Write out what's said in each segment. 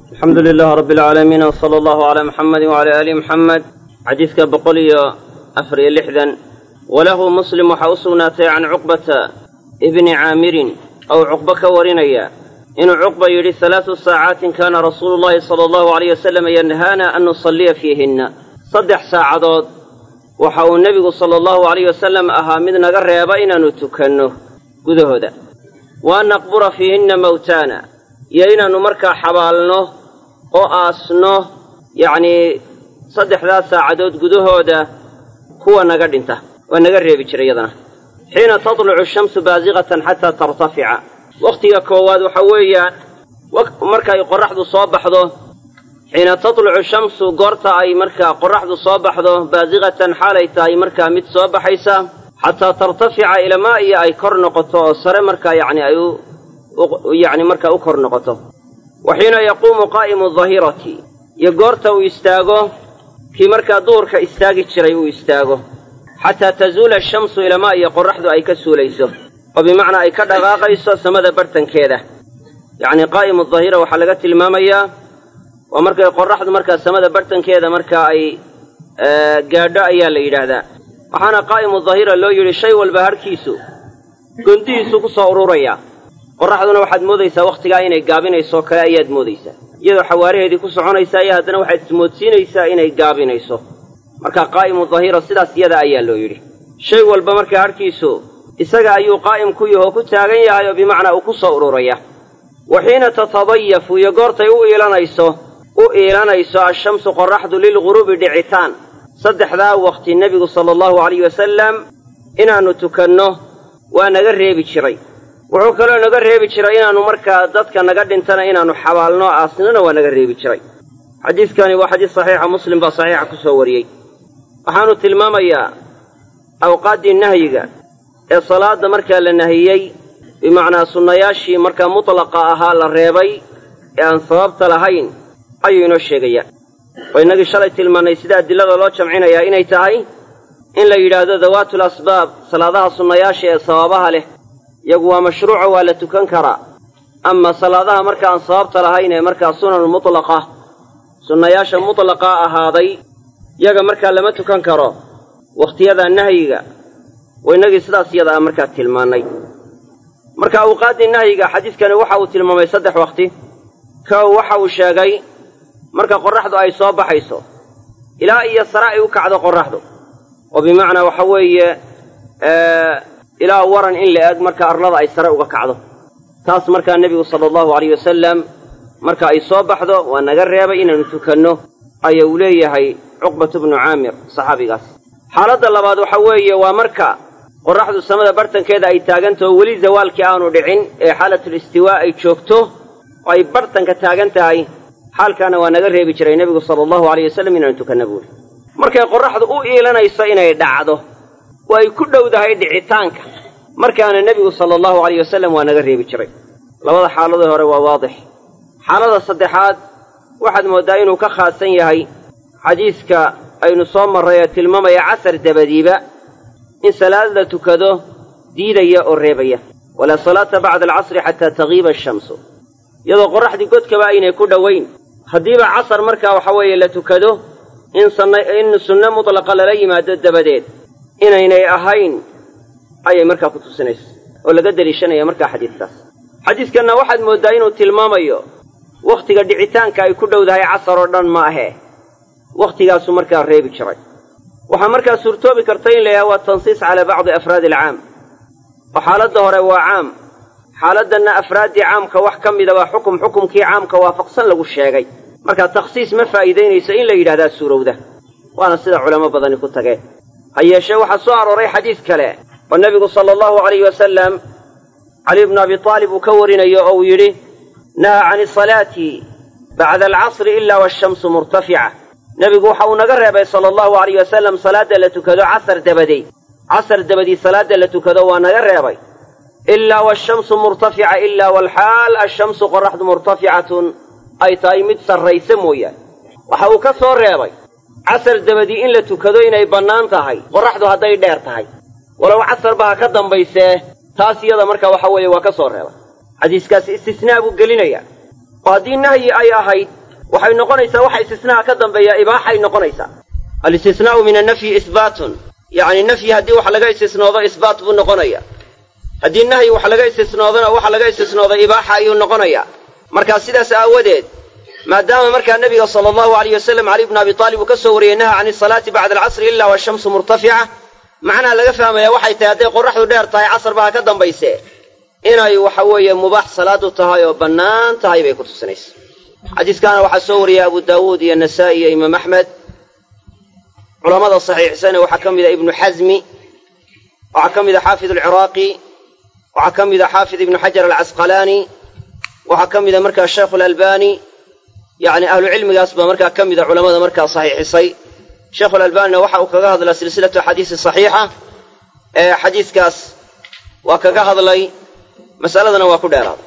alxamdu lilaah rabbi alcaalamiin w sala allahu calaa muxamedi wacala aali muxamed xadiidka boqol iyo afar iyo lixdan walahu muslim waxaa u sugnaatay can cuqbata ibni caamirin ou cuqbo ka warinaya inuu cuqba yidhi halaatu saacaatin kaana rasuulu llahi sala allahu alayh wasalam yanhaana an nusalliya fiihinna saddex saacadood waxa uu nebigu sala allahu alayh wasalam ahaa mid naga reeba inaannu tukanno gudahooda wa an naqbura fiihinna mawtaana iyo inaannu markaa xabaalno oo aasno yacnii saddexdaas saacadood gudahooda kuwa naga dhinta waa naga reebi jiray iyadana xiina tatlucu shamsu baasiqatan xataa tartafica wakhtiga koowaad waxa weeyaan markay qorraxdu soo baxdo xiina tatlucu shamsu goorta ay markaa qorraxdu soo baxdo baasiqatan xaalay tahay markaa mid soo baxaysa xataa tartafica ilamaa iyo ay kor noqoto oo sare markaa yacni ay u yacni markaa u kor noqoto wa xiina yaquumu qaa'imu dahirati iyo goorta uu istaago kii markaa duhurka istaagi jiray uu istaago xataa tazuula ashamsu ilamaa iyo qorraxdu ay ka suulayso oo bimacnaa ay ka dhaqaaqayso samada bartankeeda yacnii qaa'imu dahira waxaa laga tilmaamayaa waa markay qorraxdu markaa samada bartankeeda markaa ay gaadho ayaa la yidhaahdaa waxaana qaa'imu dahira loo yidhi shay walba harkiisu gondihiisu ku soo ururayaa qorraxduna waxaad moodaysaa wakhtigaa inay gaabinaysoo kale ayaad moodaysaa iyadoo xawaaraheedii ku soconaysaa iyo haddana waxaad ismoodsiinaysaa inay gaabinayso marka qaa'imu dahira sidaas iyada ayaa loo yidhi shay walba markaa harkiisu isaga ayuu qaa'im ku yahoo ku taagan yahay oo bimacnaa uu ku soo ururaya wa xiina tatadayafu iyo goortay u iilanayso u iilanayso ashamsu qorraxdu lilguruubi dhicitaan saddexdaa wakhti nebigu sala allahu alayh wasalam inaannu tukanno waa naga reebi jiray wuxuu kaloo naga reebi jiray inaannu markaa dadka naga dhintana inaannu xabaalno aasnana waa naga reebi jiray xadiidkani waa xadiis saxiixa muslim baa saxiixa ku soo wariyey waxaanu tilmaamayaa awqaaddii nahyiga ee salaadda markaa la nahiyey bimacnaa sunnayaashii markaa mutlaqa ahaa la reebay ee aan sababta lahayn ayuu inoo sheegayaa oo innagii shalay tilmaannay sida adilada loo jamcinayaa inay tahay in la yidhaahdo dawaatul asbaab salaadaha sunnayaasha ee sababaha leh iyagu waa mashruuco waa la tukan karaa ama salaadaha marka aan sababta lahayn ee markaa sunan mutlaqa sunnayaasha mutlaqaa ahaaday yaga markaa lama tukan karo wakhtiyada nahyiga wa innagii sidaas iyada ah markaa tilmaannay marka awqaaddii nahyiga xadiidkani waxa uu tilmaamay saddex wakhti kow waxa uu sheegay marka qorraxdu ay soo baxayso ilaa iyo sare ay u kacdo qorraxdu oo bimacnaa waxa weeye ilaa waran in la eg marka arlada ay sare uga kacdo taas markaa nebigu sala allahu alayh wasalam marka ay soo baxdo waa naga reebay inaannu tukanno aya uu leeyahay cuqbatu bnu caamir saxaabigaas xaaladda labaad waxa weeye waa marka qorraxdu samada bartankeeda ay taagantaho weli zawaalkii aanu dhicin ee xaalatul istiwaa ay joogto oo ay bartanka taagan tahay xaalkaana waa naga reebi jiray nebigu sala allahu alayh wasalam inaanu tukanna buuri markay qorraxdu u iilanayso inay dhacdo oo ay ku dhowdahay dhicitaanka markaana nebigu sala allahu alayh wasalam waa naga reebi jiray labada xaaladii hore waa waadix xaalada saddexaad waxaad mooddaa inuu ka khaasan yahay xadiiska aynu soo marray ee tilmaamaya casar dabadiiba in salaad la tukado diidaya oo reebaya walaa salaata bacda alcasri xataa tagiiba ashamsu iyadoo qorraxdii godkaba aynay ku dhowayn haddiiba casar markaa waxa weeye la tukado in in sunno mutlaqa lala yimaado dabadeed inaynay ahayn ayay markaa ku tusinaysa oo laga deliishanaya markaa xadiiskaas xadiiskanna waxaad mooddaa inuu tilmaamayo wakhtiga dhicitaanka ay ku dhowdahay casar oo dhan ma ahee wakhtigaasuu markaa reebi jiray waxaa markaa suurtoobi karta in la yidhaha waa tansiis calaa bacdi afraadi alcaam oo xaaladda hore waa caam xaaladdanna afraaddii caamka wax ka mida waa xukum xukumkii caamka waafaqsan lagu sheegay marka takhsiis ma faa'iidaynayso in la yidhahdaa suurowda waana sida culamo badani ku tageen ha yeeshee waxaa soo arooray xadiis kale oo nebigu sala allahu alayh wasalam cali bnu abi aalib uu ka warinayo oo uu yidhi nahaa cani asalaati bacda alcasri ilaa waashamsu murtafica nebigu waxa uu naga reebay sala allahu alayh wasalam salaadda la tukado casar dabadeed casar dabadii salaadda la tukado waa naga reebay ilaa waashamsu murtafica ilaa walxaal ashamsu qorraxdu murtaficatun ay tahay mid sarraysa mooyaane waxa uu ka soo reebay casar dabadii in la tukado inay bannaan tahay qorraxdu hadday dheer tahay walow casarba ha ka dambaysee taas iyada marka waxa weeye waa ka soo reebay xadiiskaasi istisnaa buu gelinayaa oo haddii nahyi ay ahayd waxay noqonaysaa waxa istisnaaha ka dambeeya ibaaxay noqonaysaa alistisnaa'u min annafyi isbaatun yacni nafyi haddii wax laga istisnoodo isbaat buu noqonaya haddii nahyi wax laga istisnoodona waxa laga istisnooda ibaaxa ayuu noqonayaa markaa sidaas aawadeed maadaama markaa nebiga sala allahu alayh wasalam cali bnu abi taalib uu ka soo wariyey naha can isalaati bacda alcasri ila washamsu murtafica macnaha laga fahmaya waxay tahay hadday qoraxdu dheer tahay casarba ha ka dambayse inay waxa weeye mubaax salaadu tahay oo bannaan tahay bay ku tusinaysa xadiiskaana waxaa soo wariyey abu daawuud iyo nasaa'i iyo imaam axmed culamada saxiixsane waxaa ka mid a ibnu xasmi waxaa ka mid a xaafid alciraaqi waxaa ka mid a xaafid ibnu xajar alcasqalaani waxaa ka mid a markaa sheikhu alalbani yacni ahlucilmigaas baa markaa ka mida culamada markaa saxiixisay sheikhu alalbanina waxa uu kaga hadlaa silsilatu axaadiisi saxiixa ee xadiiskaas waa kaga hadlay masaladana waa ku dheeraaday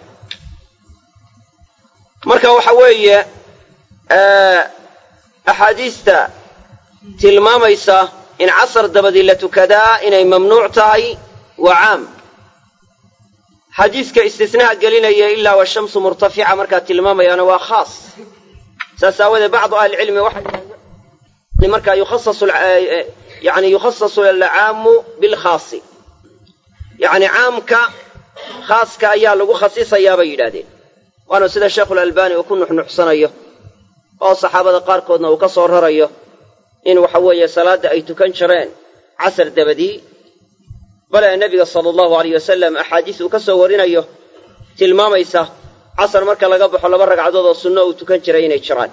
marka waxa weeye axaadiista tilmaamaysa in casar dabadii la tukadaa inay mamnuuc tahay waa caam xadiiska istisnaha gelinaya ilaa washamsu murtafica markaa tilmaamayaana waa khaas saas aawadeed bacdu ahlicilmi waxay markaa yukhasasu yani yukhasasu alcaamu bilkhaasi yacni caamka khaaska ayaa lagu khasisayaa bay yidhaahdeen waana sida sheikhulalbani uu ku nuxnuxsanayo oo saxaabada qaarkoodna uu ka soo rarayo in waxa weeye salaadda ay tukan jireen casar dabadii bale nebiga sala allahu alayh wasalam axaadiis uu ka soo warinayo tilmaamaysa casar marka laga baxo laba ragcadood oo sunno uu tukan jiray inay jiraan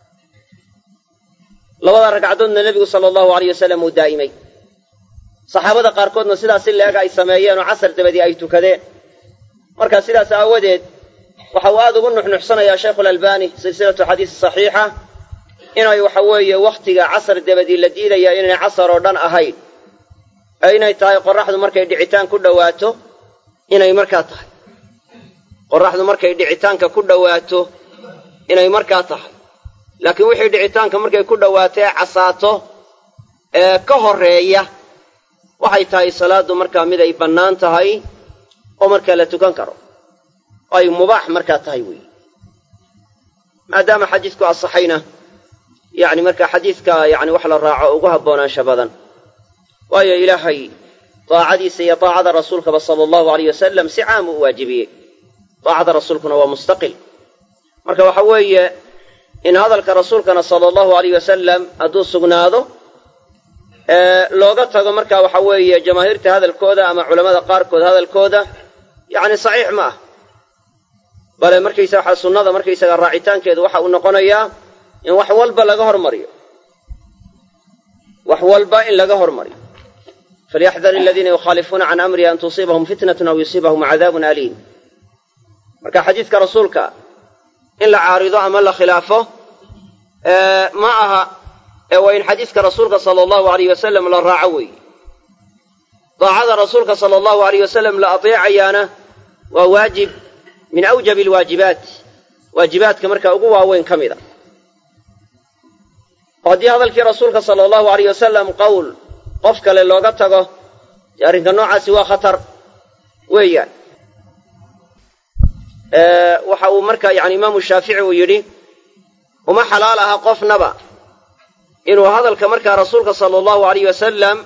labada ragcadoodna nebigu sala allahu alayh wasalam uu daa'imay saxaabada qaarkoodna sidaas si leega ay sameeyeen oo casar dabadii ay tukadeen marka sidaas aawadeed waxa uu aada ugu nuxnuxsanayaa sheikhulalbani silsilatu xadiisi saxiixa inay waxa weeye wakhtiga casar dabadii la diidaya inay casar oo dhan ahayn ee inay tahay qoraxdu markay dhicitaan ku dhowaato inay markaa tahay qoraxdu markay dhicitaanka ku dhowaato inay markaa tahay laakiin wixii dhicitaanka markay ku dhowaato ee casaato ee ka horreeya waxay tahay salaaddu markaa mid ay bannaan tahay oo markaa la tukan karo oo ay mubaax markaa tahay weeye maadaama xadiisku asaxayna yacni markaa xadiiska yacni wax la raaco ugu habboonaansha badan waayo ilaahay daacadiisa iyo daacada rasuulkaba sala allahu alayh wasalam si caam u waajibiyey daacada rasuulkuna waa mustaqil marka waxa weeye in hadalka rasuulkana sala allahu alayh wasalam hadduu sugnaado looga tago marka waxa weeye jamaahiirta hadalkooda ama culammada qaarkood hadalkooda yacni saxiix ma ah bale markaysa waxaa sunnada markaysaga raacitaankeedu waxa uu noqonayaa in wax walba laga hormariyo wax walba in laga hormariyo falyaxdar aladiina yukhaalifuuna can amrihi an tusiibahum fitnatun aw yusiibahum cadaabun aliim marka xadiidka rasuulka in la caarido ama la khilaafo ma aha ee waa in xadiidka rasuulka sala allahu alayh wasalam la raaco weeye daacada rasuulka sala allahu alayh wasalam la ateecayaana waa waajib min awjabi alwaajibaat waajibaadka markaa ugu waaweyn ka mid a oo haddii hadalkii rasuulka sala allahu alayh wasalam qowl qof kale looga tago dee arrinka noocaasi waa khatar weeyaan waxa uu marka yani imaamu shaafici uu yidhi uma xalaal aha qofnaba inuu hadalka markaa rasuulka sala allahu alayh wasalam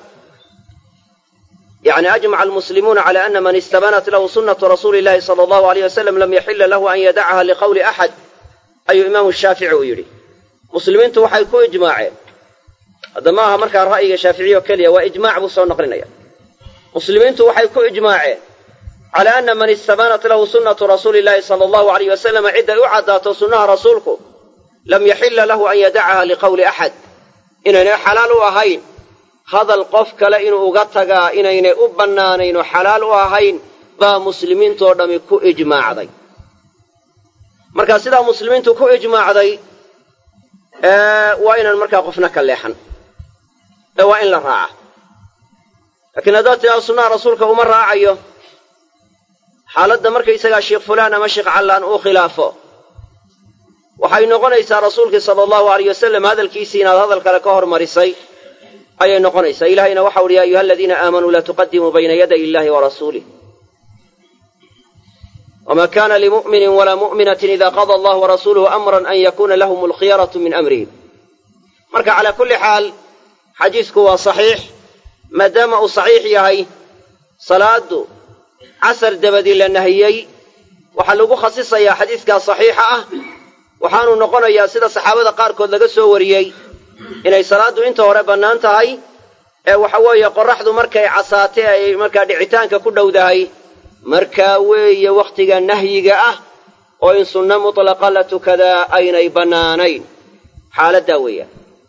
yani ajmaca almuslimuuna cala ana man istabanat lahu sunnatu rasuuli illahi sala allahu alayh wasalam lam yaxila lahu an yadacaha liqowli axad ayuu imaamu shaafici uu yidhi muslimiintu waxay ku ijmaaceen hadda ma aha markaa ra'yiga shaaficiya oo keliya waa ijmaac buu soo noqlinaya muslimiintu waxay ku ijmaaceen cala ana man istabanat lahu sunnatu rasuuli illahi sala allahu alayh wasalam cidday u caddaato sunnaha rasuulku lam yaxila lahu an yadacaha liqowli axad inaynay xalaal u ahayn hadal qof kale inuu uga tagaa inaynay u bannaanayn oo xalaal u ahayn baa muslimiintoo dhammi ku ijmaacday marka sidaa muslimiintu ku ijmaacday waa inaan markaa qofna ka leexan ee waa in la raaca laakiin haddaad tidhahdo sunnaha rasuulka uma raacayo xaaladda markaysagaa sheikh fulaan ama sheikh callaan uu khilaafo waxay noqonaysaa rasuulkii sala allahu alayh wasalam hadalkiisii inaad hadal kale ka hormarisay ayay noqonaysaa ilahayna waxau uhi ya ayuha aladiina aamanuu laa tuqadimuu bayna yaday illahi wa rasuulih wma kana limu'mini walaa mu'minatin ida qada allah warasuuluhu amran an yakuna lahum alkhiyaratu min amrihim marka calaa kulli xaal xadiisku waa saxiix maadaama uu saxiix yahay salaadu casar dabadii la nahiyey waxaa lagu khasisayaa xadiiskaa saxiixa ah waxaanu noqonayaa sida saxaabada qaarkood laga soo wariyey inay salaaddu inta hore bannaan tahay ee waxa weeye qorraxdu markay casaatay ay markaa dhicitaanka ku dhowdahay markaa weeye wakhtiga nahyiga ah oo in sunno mutlaqa la tukadaa aynay bannaanayn xaaladdaa weeyaan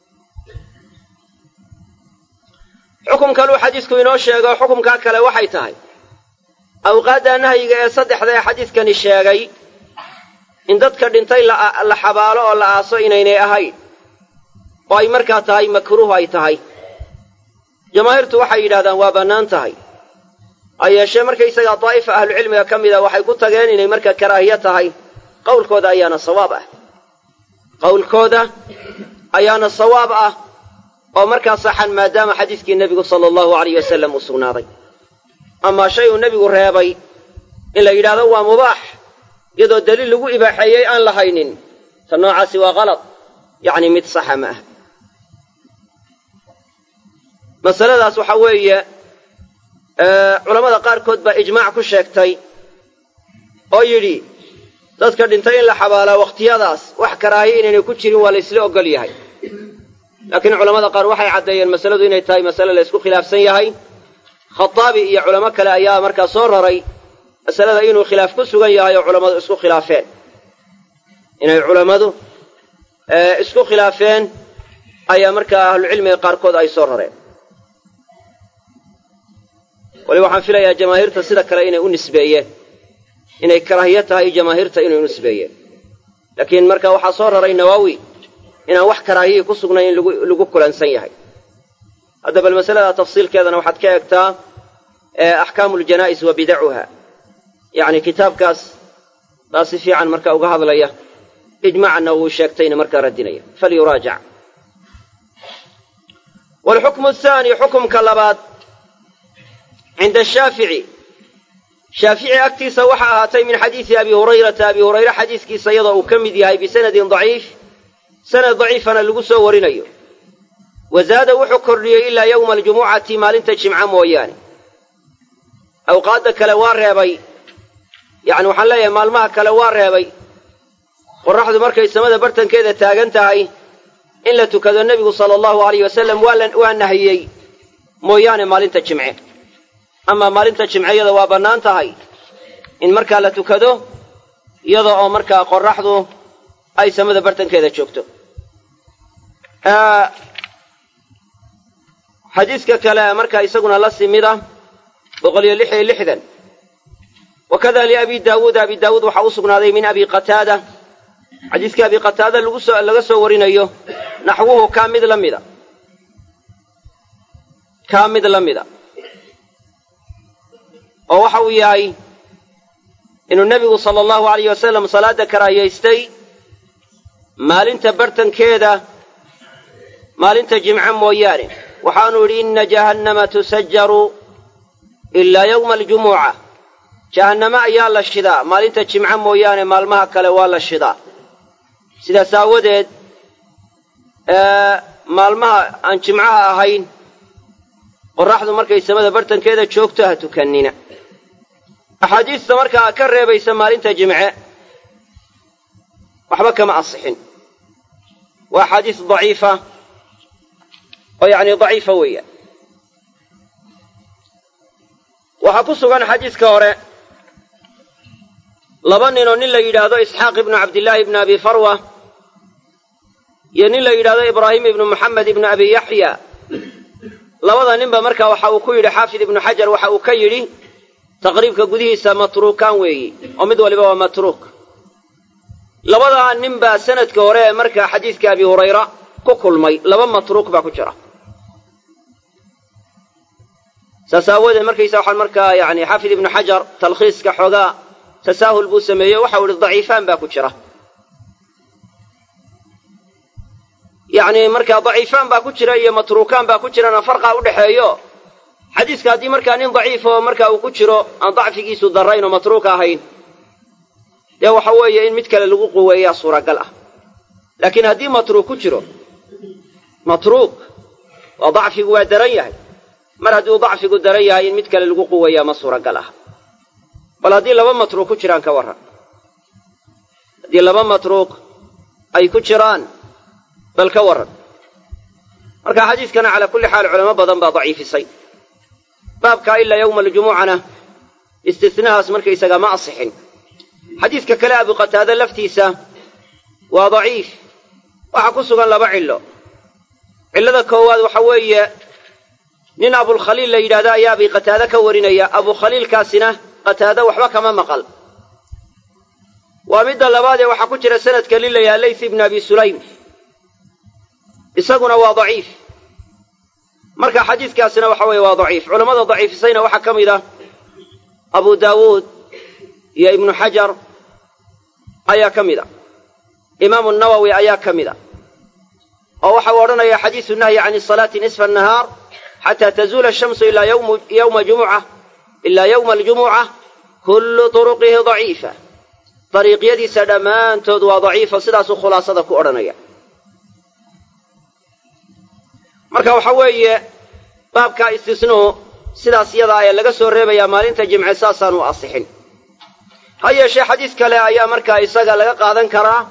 xukum kaluu xadiisku inoo sheego xukumkaa kale waxay tahay awqaadda nahyiga ee saddexda ee xadiiskani sheegay in dadka dhintay la xabaalo oo la aaso inaynay ahayn oo ay markaa tahay makruuh ay tahay jamaahiirtu waxay yidhahdaan waa bannaan tahay ha yeeshee markaysagaa daa'ifa ahlucilmiga ka mida waxay ku tageen inay markaa karaahiye tahay qowlkooda ayaana sawaab ah qowlkooda ayaana sawaab ah oo markaa saxan maadaama xadiiskii nebigu sala allahu alayh wasalam uu sugnaaday amaa shay uu nebigu reebay in la yidhaahdo waa mubaax iyadoo daliil lagu ibaaxeeyey aan la haynin ta noocaasi waa kalad yacni mid saxa ma ah masaladaas waxaa weeye culammada qaarkood baa ijmaac ku sheegtay oo yidhi dadka dhintay in la xabaalaa wakhtiyadaas wax karaahiya inaynay ku jirin waa la ysla ogol yahay laakiin culamada qaar waxay caddeeyeen masaladu inay tahay masale la ysku khilaafsan yahay khataabi iyo culamo kale ayaa markaa soo raray masalada inuu khilaaf ku sugan yahay oo culammadu isku khilaafeen inay culammadu isku khilaafeen ayaa markaa ahlucilmiga qaarkood ay soo rareen wali waxaan filayaa jamaahiirta sida kale inay u nisbeeyeen inay karaahiye tahay jamaahiirta inay u nisbeeyeen laakiin marka waxaa soo raray nawaawi inaan wax karaahiyii ku sugnayn in lagu kulansan yahay hadda bal masalada tafsiilkeedana waxaad ka eegtaa axkaamu ljanaa'is wa bidacuha yacni kitaabkaas baa si fiican marka uga hadlaya ijmaacna wuu sheegtayna markaa radinaya falyuraajac waalxukmu athaani xukumka labaad cinda ashaafici shaafici agtiisa waxa ahaatay min xadiisi abi hurayrata abi hurayre xadiiskiisa iyadoo uu ka mid yahay bisanadin daciif sanad daciifana lagu soo warinayo wazaada wuxuu kordhiyey ilaa yowma aljumucati maalinta jimca mooyaane awqaadda kale waa reebay yacni waxaan leeyahay maalmaha kale waa reebay qorraxdu markay samada bartankeeda taagan tahay in la tukado nebigu sala allahu alayh wasalam waa nahiyey mooyaane maalinta jimce amaa maalinta jimceyada waa bannaan tahay in markaa la tukado iyada oo markaa qorraxdu ay samada bartankeeda joogto xadiiska kale markaa isaguna la simid ah boqol iyo lix iyo lixdan wakada liabi daawuud abi daawuud waxaa u sugnaaday min abi qataada xadiiskii abi qataada lagusoo laga soo warinayo naxwuhu kaa mid la mida kaa mid la mida oo waxa uu yahay inuu nebigu sala allahu alayh wasalam salaadda karaahiyaystay maalinta bartankeeda maalinta jimce mooyaane waxaanu idhi inna jahannama tusajaru ilaa yowma aljumuca jahanname ayaa la shidaa maalinta jimce mooyaane maalmaha kale waa la shidaa sidaas aawadeed maalmaha aan jimcaha ahayn qorraxdu markay samada bartankeeda joogto ha tukannina axaadiista markaa ka reebaysa maalinta jimce waxba kama asixin waa axaadiis daciifa oo yacni daciifa weeyaan waxaa ku sugan xadiiska hore laba ninoo nin la yidhaahdo isxaaq ibnu cabdillaahi ibnu abi farwa iyo nin la yidhaahdo ibraahim ibnu moxamed ibnu abi yaxya labada ninba marka waxa uu ku yidhi xaafid ibnu xajar waxa uu ka yidhi taqriibka gudihiisa matruukaan weeyi oo mid waliba waa matruuk labadaa nin baa sanadka hore ee markaa xadiiska abi hurayra ku kulmay laba matruuk baa ku jira saas aawoodee markaysa waxaan markaa yani xaafid ibnu xajar talkhiiska xoogaa tasaahul buu sameeyey waxau ihi daciifaan baa ku jira yacni markaa daciifaan baa ku jira iyo matruukaan baa ku jirana farqaa u dhexeeyo xadiiska haddii markaa nin daciif oo markaa uu ku jiro aan dacfigiisu darrayn oo matruuka ahayn dee waxa weeye in mid kale lagu quweeyaa suuragal ah laakiin haddii matruuk ku jiro matruuk waa dacfigu waa daran yahay mar hadduu dacfigu daran yahay in mid kale lagu quweeyaa ma suuragal ah bal haddii laba matruuk ku jiraan ka warran haddii laba matruuq ay ku jiraan bal ka warran marka xadiiskana calaa kulli xaal culamo badan baa daciifisay baabkaa ilaa yowma aljumucana istinahaas markaysaga ma asixin xadiidka kale abu qataade laftiisa waa daciif waxaa ku sugan laba cillo cillada koowaad waxa weeye nin abulkhaliil la yidhahdo ayaa abi qataade ka warinaya abukhaliilkaasina qataade waxba kama maqal waa midda labaadee waxaa ku jira sanadka nin la yidhaha layth ibnu abi sulaym isaguna waa daciif marka xadiiskaasina waxa weeye waa daciif culammada daciifisayna waxaa ka mid ah abu daawuud iyo ibnu xajar ayaa ka mid a imaamu nawowi ayaa ka mid a oo waxau odhanaya xadiisu nahyi can salaati nisfa annahaar xataa tazuula ashamsu ilaa yowma jumuca ilaa yowma aljumuca kullu turuqihi daciifa dariiqyadiisa dhammaantood waa daciifa sidaasuu khulaasada ku odhanaya marka waxa weeye baabkaa istisnuhu sidaas yadaa ee laga soo reebayaa maalinta jimce saasaan u asixin ha yeeshee xadiis kale ayaa markaa isaga laga qaadan karaa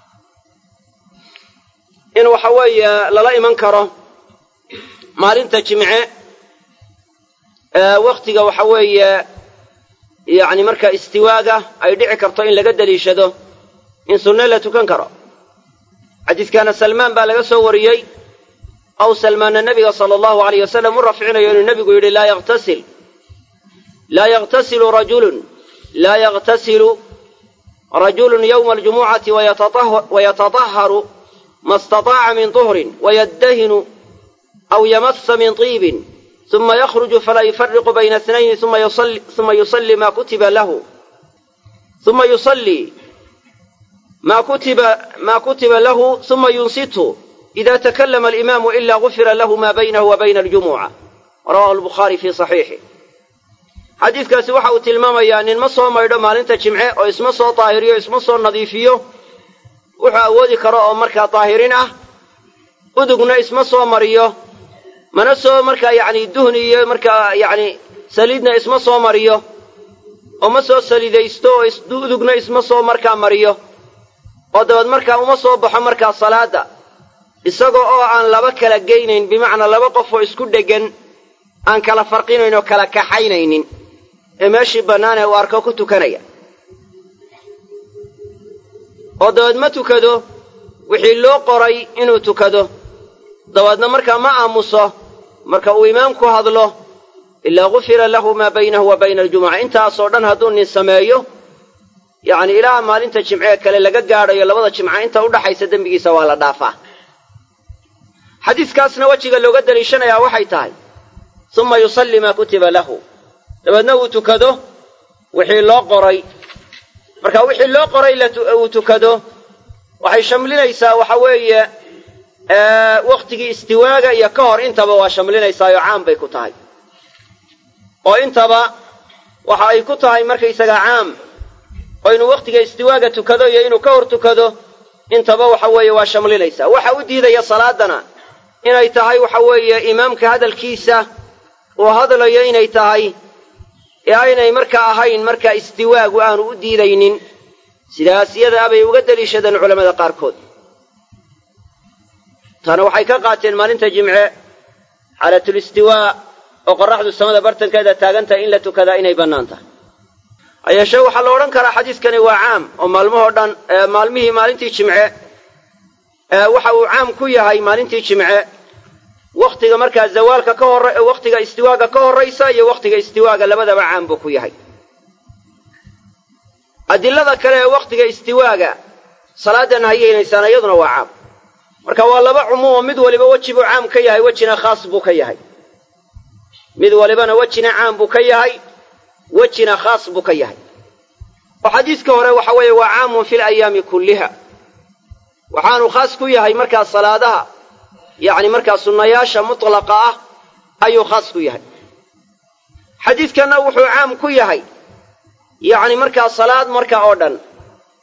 in waxa weeye lala iman karo maalinta jimce wakhtiga waxa weeye yacni marka istiwaaga ay dhici karto in laga deliishado in sunne la tukan karo xadiiskaana salmaan baa laga soo wariyey aw salmaana nabiga sala allahu alayh wasalam u rafcinayo inuu nebigu yidhi laa yaktasil laa yaktasilu rajulun laa yaktasilu rajulun yowma aljumucati wayatadaharu ma istataaca min tuhrin wayaddahinu aw yamassa min tiibin uma yakhruju falaa yufariqu bayna اtnayni uma yusalli ma kutiba lahu uma yusallii ma kutiba ma kutiba lahu uma yunsitu ida takallama alimaamu ila gufira lahu ma baynahu wa bayna aljumuca rawahu albukhaari fii saxiixi xadiidkaasi waxa uu tilmaamayaa nin ma soo maydho maalinta jimce oo isma soo daahiriyo isma soo nadiifiyo wuxuu awoodi karo oo markaa daahirin ah udugna isma soo mariyo mana soo markaa yacni duhni iyo markaa yacni saliidna isma soo mariyo oo ma soo saliidaysto oo udugna isma soo markaa mariyo oo dabeed markaa uma soo baxo markaa salaadda isagoo oo aan laba kala geynayn bimacnaa laba qof oo isku dheggan aan kala farqinayn oo kala kaxaynaynin ee meeshii bannaan ee uu arko ku tukanaya oo dabeed ma tukado wixii loo qoray inuu tukado dabeedna markaa ma aamuso marka uu imaamku hadlo ilaa gufira lahu maa baynahu wa bayna aljumuca intaasoo dhan hadduu nin sameeyo yacni ilaa maalinta jimcee kale laga gaadhayo labada jimca inta udhaxaysa dembigiisa waa la dhaafaa xadiiskaasna wejiga looga daliishanayaa waxay tahay uma yusalli maa kutiba lahu dabeedna uu tukado wixii loo qoray marka wixii loo qoray uu tukado waxay shamlinaysaa waxa weeye wakhtigii istiwaaga iyo ka hor intaba waa shamlinaysaayoo caam bay ku tahay oo intaba waxa ay ku tahay markaysaga caam oo inuu wakhtiga istiwaaga tukado iyo inuu ka hor tukado intaba waxa weeye waa shamlinaysaa waxa u diidaya salaadana inay tahay waxa weeye imaamka hadalkiisa uu hadlayo inay tahay ee aynay markaa ahayn markaa istiwaagu aanu u diidaynin sidaas iyadaa bay uga deliishadeen culammada qaarkood taana waxay ka qaateen maalinta jimce xaalatul istiwaa oo qorraxdu samada bartankeeda taagan tahay in la tukadaa inay bannaan tahay hayeeshee waxaa la odhan karaa xadiiskani waa caam oo maalmahoo dhan maalmihii maalintii jimce waxa uu caam ku yahay maalintii jimce wakhtiga markaa zawaalka ka hor wakhtiga istiwaaga ka horraysa iyo wakhtiga istiwaaga labadaba caam buu ku yahay adilada kale ee wakhtiga istiwaaga salaadan hayeynaysaan iyaduna waa caam marka waa laba cumuumo mid waliba weji buu caam ka yahay wejina khaas buu ka yahay mid walibana wejina caam buu ka yahay wejina khaas buu ka yahay oo xadiiska hore waxa weeye waa caamun fi layaami kulliha waxaanu khaas ku yahay markaa salaadaha yacni markaa sunnayaasha mutlaqa ah ayuu khaas ku yahay xadiidkanna wuxuu caam ku yahay yacni markaa salaad markaa oo dhan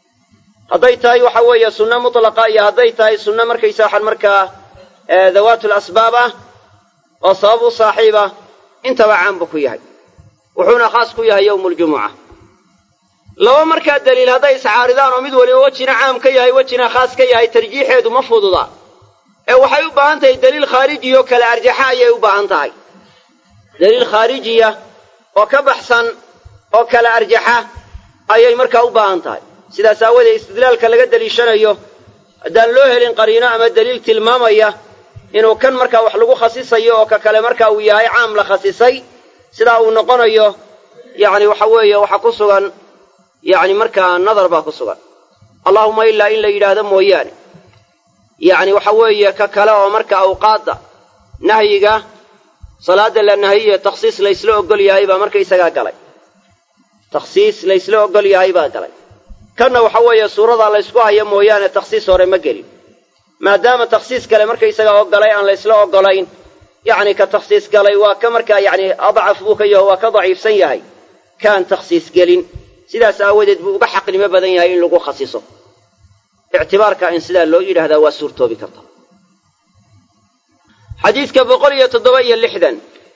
hadday tahay waxa weeye sunno mutlaqa iyo hadday tahay sunno markaysa waxaan markaa dawaatul asbaab ah oo sabab u saaxiiba intaba caan buu ku yahay wuxuuna khaas ku yahay yowmu ljumuca laba markaa daliil hadday iscaaridaan oo mid waliba wejina caam ka yahay wejina khaas ka yahay tarjiixeedu ma fududa ee waxay u baahan tahay daliil khaarijiya oo kale arjaxa ayay u baahan tahay daliil khaarijiya oo ka baxsan oo kale arjaxa ayay markaa u baahan tahay sidaas aawoodee istidlaalka laga deliishanayo haddaan loo helin qariino ama daliil tilmaamaya inuu kan markaa wax lagu khasisayo oo ka kale marka uu yahay caam la khasisay sidaa uu noqonayo yacni waxa weeye waxa ku sugan yacni markaa nadar baa ku sugan allahuma ilaa in la yidhaahdo mooyaane yacni waxa weeye ka kale oo marka awqaadda nahyiga salaada la nahiye takhsiis laysla ogol yahay baa markaysagaa galay takhsiis laysla ogol yahay baa galay kanna waxa weeye suuradaa laysku hayo mooyaane takhsiis hore ma gelin maadaama takhsiis kale markaysagaa ogolay aan laysla ogolayn yacni ka takhsiis galay waa ka markaa yacni adcaf buu ka yaho waa ka daciifsan yahay kaan takhsiis gelin sidaas aawadeed buu uga xaqnimo badan yahay in lagu khasiso ictibaarka in sidaa loo yidhaahdaa waa suurtoobi karta xadiidka boqol iyo toddoba iyo lixdan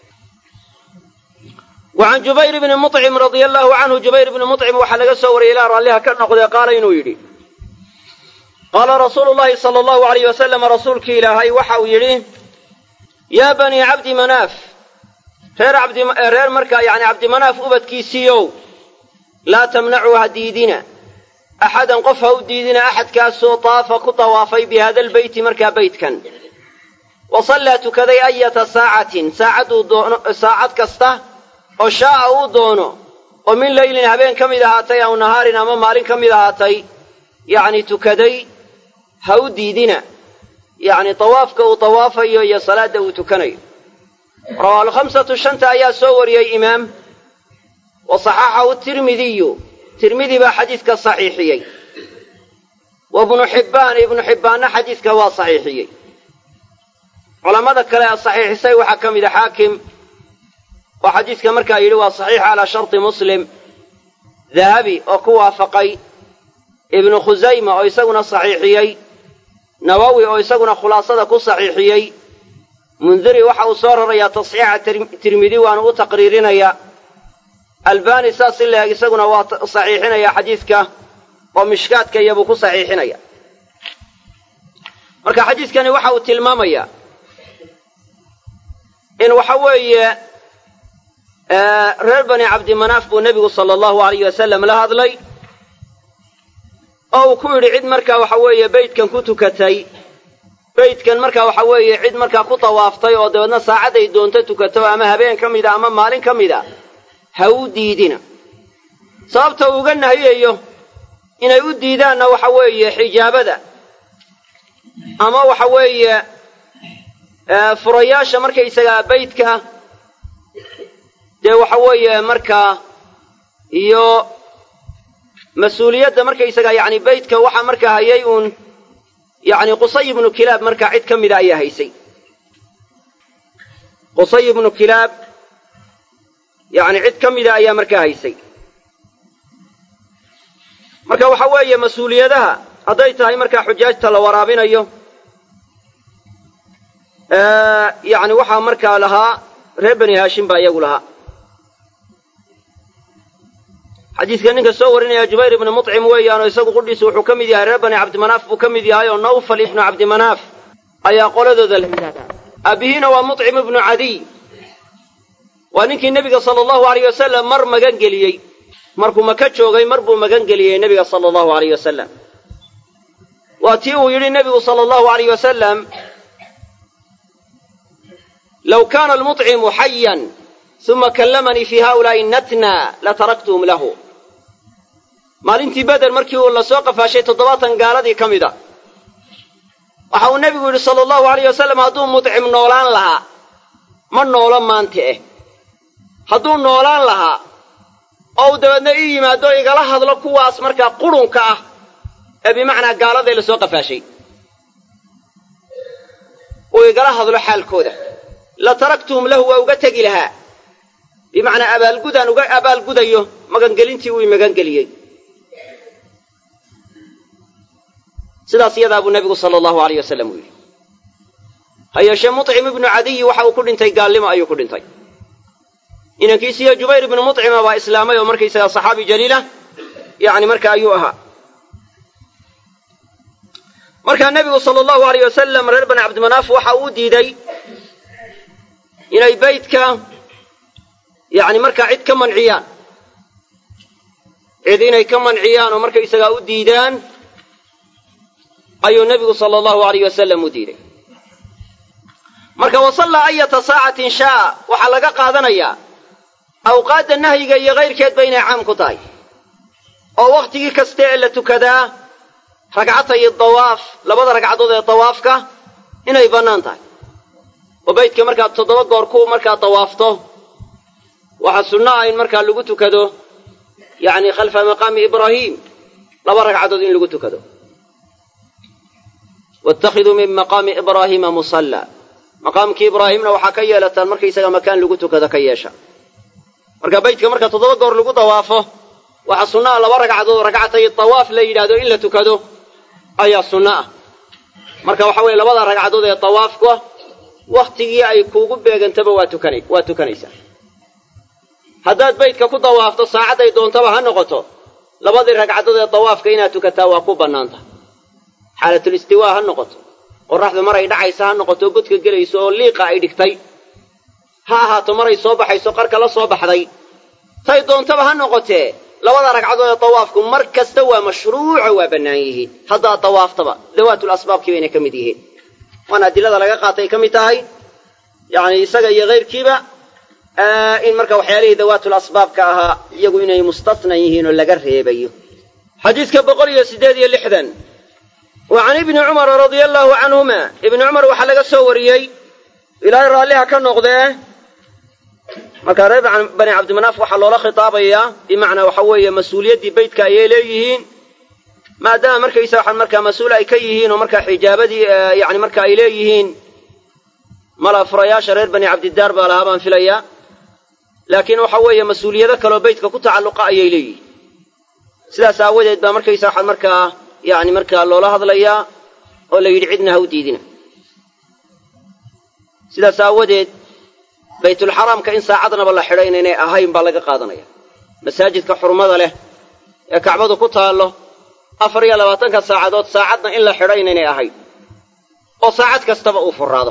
wa can jubayr bni mucim radia allahu canhu jubayr bni mucim waxaa laga soo wariyay ilaa raalliha ka noqdee qaala inuu yidhi qaala rasuulu llahi sala allahu alayh wasalam rasuulkii ilaahay waxa uu yidhi yaa banii cabdi manaaf reer abdireer markaa yani cabdimanaaf ubadkiisiiow laa tamnacuu ha diidina axadan qof ha u diidina axadkaasoo taafa ku tawaafay bi hada albeyti markaa beytkan wa sallaa tukaday ayata saacatin saacaduu doono saacad kasta oo shaa'a uu doono oo min leylin habeen ka mid ahaatay aw nahaarin ama maalin ka mid ahaatay yacni tukaday ha u diidina yacni tawaafka uu tawaafayo iyo salaadda uu tukanayo rawaahu alkhamsatu shanta ayaa soo wariyey imaam wa saxaxahu tirmidiyu tirmidi baa xadiidka saxiixiyey wa ibnu xibbaan ibnu xibbaanna xadiidka waa saxiixiyey culammada kale ee saxiixisay waxaa ka mida xaakim oo xadiidka markaa yidhi waa saxiix calaa sharti muslim dahabi oo ku waafaqay ibnu khusayma oo isaguna saxiixiyey nawowi oo isaguna khulaasada ku saxiixiyey mundiri waxa uu soo rarayaa tasxiixa tirmidi waanu u taqriirinayaa albani saas in laeg isaguna waa saxiixinaya xadiidka oo mishkaadka iyabuu ku saxiixinaya marka xadiidkani waxa uu tilmaamayaa in waxa weeye reer bani cabdimanaaf buu nebigu sala allahu alayh wasalam la hadlay oo uu ku yidhi cid markaa waxa weeye beytkan ku tukatay beytkan markaa waxa weeye cid markaa ku tawaaftay oo dabeedna saacadday doonto tukato ama habeen ka mida ama maalin ka mida ha u diidina sababta uu uga nahiyayo inay u diidaanna waxa weeye xijaabada ama waxa weeye furayaasha markaysagaa beytka dee waxa weeye markaa iyo mas-uuliyadda markaysagaa yacni beytka waxaa markaa hayay uun yacni qusay ibnu kilaab markaa cid ka mida ayaa haysay qusay ibnu kilaab yacni cid ka mida ayaa markaa haysay marka waxa weeye mas-uuliyadaha hadday tahay markaa xujaajta la waraabinayo yacni waxaa markaa lahaa reer bani haashim baa iyagu lahaa xadiidka ninka soo warinaya jubayr ibni mucim weeyaanoo isagu qudhiisu wuxuu ka mid yahay reer bani cabdimanaaf buu ka mid yahay oo nawfal ibnu cabdimanaaf ayaa qoladooda la yidhahdaa aabihiina waa mucim ibnu cadiy waa ninkii nebiga sala allahu alayh wasalam mar magan geliyey markuu maka joogay mar buu magan geliyey nebiga sala allahu alayh wasalam waa tii uu yidhi nebigu sala allahu alayh wasalam low kaana almucimu xayan uma kallamanii fi haulaai natna lataraktuhum lahu maalintii beder markii uu la soo qafaashay toddobaatan gaaladii ka mid a waxa uu nebigu yidhi sala allahu alayh wasalam hadduu mudcim noolaan lahaa ma noolo maanta eh hadduu noolaan lahaa oo uu dabeedna ii yimaado igala hadlo kuwaas markaa qurunka ah ee bimacnaa gaaladee la soo qafaashay uu igala hadlo xaalkooda la taraktuhum lahu waa uga tegi lahaa bimacnaa abaalgudaan uga abaalgudayo magangelintii uu magangeliyey sidaas iyadaa buu nebigu sala allahu alayh wasalam uu yidhi ha yeeshee mucim ibnu cadiyi waxa uu ku dhintay gaalnimo ayuu ku dhintay inankiisiyo jubayr ibnu mucima baa islaamay oo markaysagaa saxaabi jaliilah yacni marka ayuu ahaa markaa nebigu sala allahu alayh wasalam reer bani cabdimanaaf waxa uu diiday inay beytka yacni markaa cid ka manciyaan cid inay ka manciyaan oo markaysagaa u diidaan ayuu nebigu sala allahu alayh wasalam u diiday marka wasallaa ayata saacatin shaa waxaa laga qaadanayaa awqaadda nahyiga iyo kayrkeedba inay caam ku tahay oo wakhtigii kaste ee la tukadaa ragcatay dawaaf labada ragcadood ee dawaafka inay bannaan tahay oo beydka markaad toddoba goor ku markaa dawaafto waxaa sunno ah in markaa lagu tukado yacni khalfa maqaami ibraahiim laba ragcadood in lagu tukado waittakhiduu min maqaami ibraahiima musalla maqaamkii ibraahimna waxaa ka yeelataan markaysaga makaan lagu tukado ka yeesha marka beydka marka toddoba goor lagu dawaafo waxaa sunno ah laba ragcadood ragcatay dawaaf la yidhaahdo in la tukado ayaa sunno ah marka waxa weeye labada ragcadood ee dawaafka wakhtigii ay kuugu beegantaba waa tukana waa tukanaysaa haddaad beydka ku dawaafto saacadday doontaba ha noqoto labadii ragcadood ee dawaafka inaad tukataa waa ku bannaanta xaalatulistiwaa ha noqoto qorraxdu maray dhacaysa ha noqoto godka gelayso oo liiqa ay dhigtay ha ahaato maray soo baxayso qarka la soo baxday tay doontaba ha noqotee labada ragcadood ee dawaafku mar kasta waa mashruuco waa bannaan yihiin haddaad dawaaftaba dawaatul asbaabkii bayna ka mid yihiin waana adilada laga qaatay ka mid tahay yacni isaga iyo kayrkiiba in marka waxyaalihii dawaatul asbaabka ahaa iyagu inay mustasnan yihiin oo laga reebayo xadiidka boqol iyo siddeed iyo lixdan wa can ibni cumara radia allaahu canhuma ibni cumar waxaa laga soo wariyey ilaahay raalliha ka noqdee markaa reer bani cabdimanaaf waxaa loola khitaabayaa bimacnaa waxa weeye mas-uuliyaddii beydka ayay leeyihiin maadaama markaysa waxaan markaa mas-uul ay ka yihiin oo markaa xijaabadii yani marka ay leeyihiin mala furayaasha reer bani cabdidaar baa lahaa baan filayaa laakiin waxa weeye mas-uuliyado kaloo beydka ku tacalluqa ayay leeyihiin sidaas aawadeed baa markaysa waxaan markaa yani markaa loola hadlayaa oo la yidhi cidna ha u diidina sidaas aawadeed baytulxaraamka in saacadnaba la xidho inaynay ahayn baa laga qaadanaya masaajidka xurmada leh ee kacbadu ku taallo afar iyo labaatanka saacadood saacadna in la xidho inaynay ahayn oo saacad kastaba uu furaado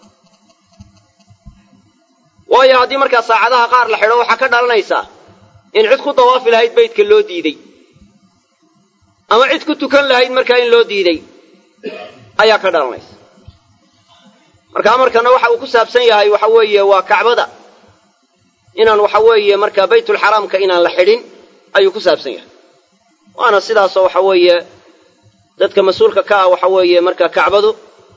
waayo haddii markaa saacadaha qaar la xidho waxaa ka dhalanaysaa in cid ku dawaafi lahayd beydka loo diidey ama cid ku tukan lahayd markaa in loo diiday ayaa ka dhalanaysa marka amarkana waxa uu ku saabsan yahay waxa weeye waa kacbada inaan waxa weeye markaa baytulxaraamka inaan la xidhin ayuu ku saabsan yahay waana sidaasoo waxa weeye dadka mas-uulka ka ah waxa weeye marka kacbadu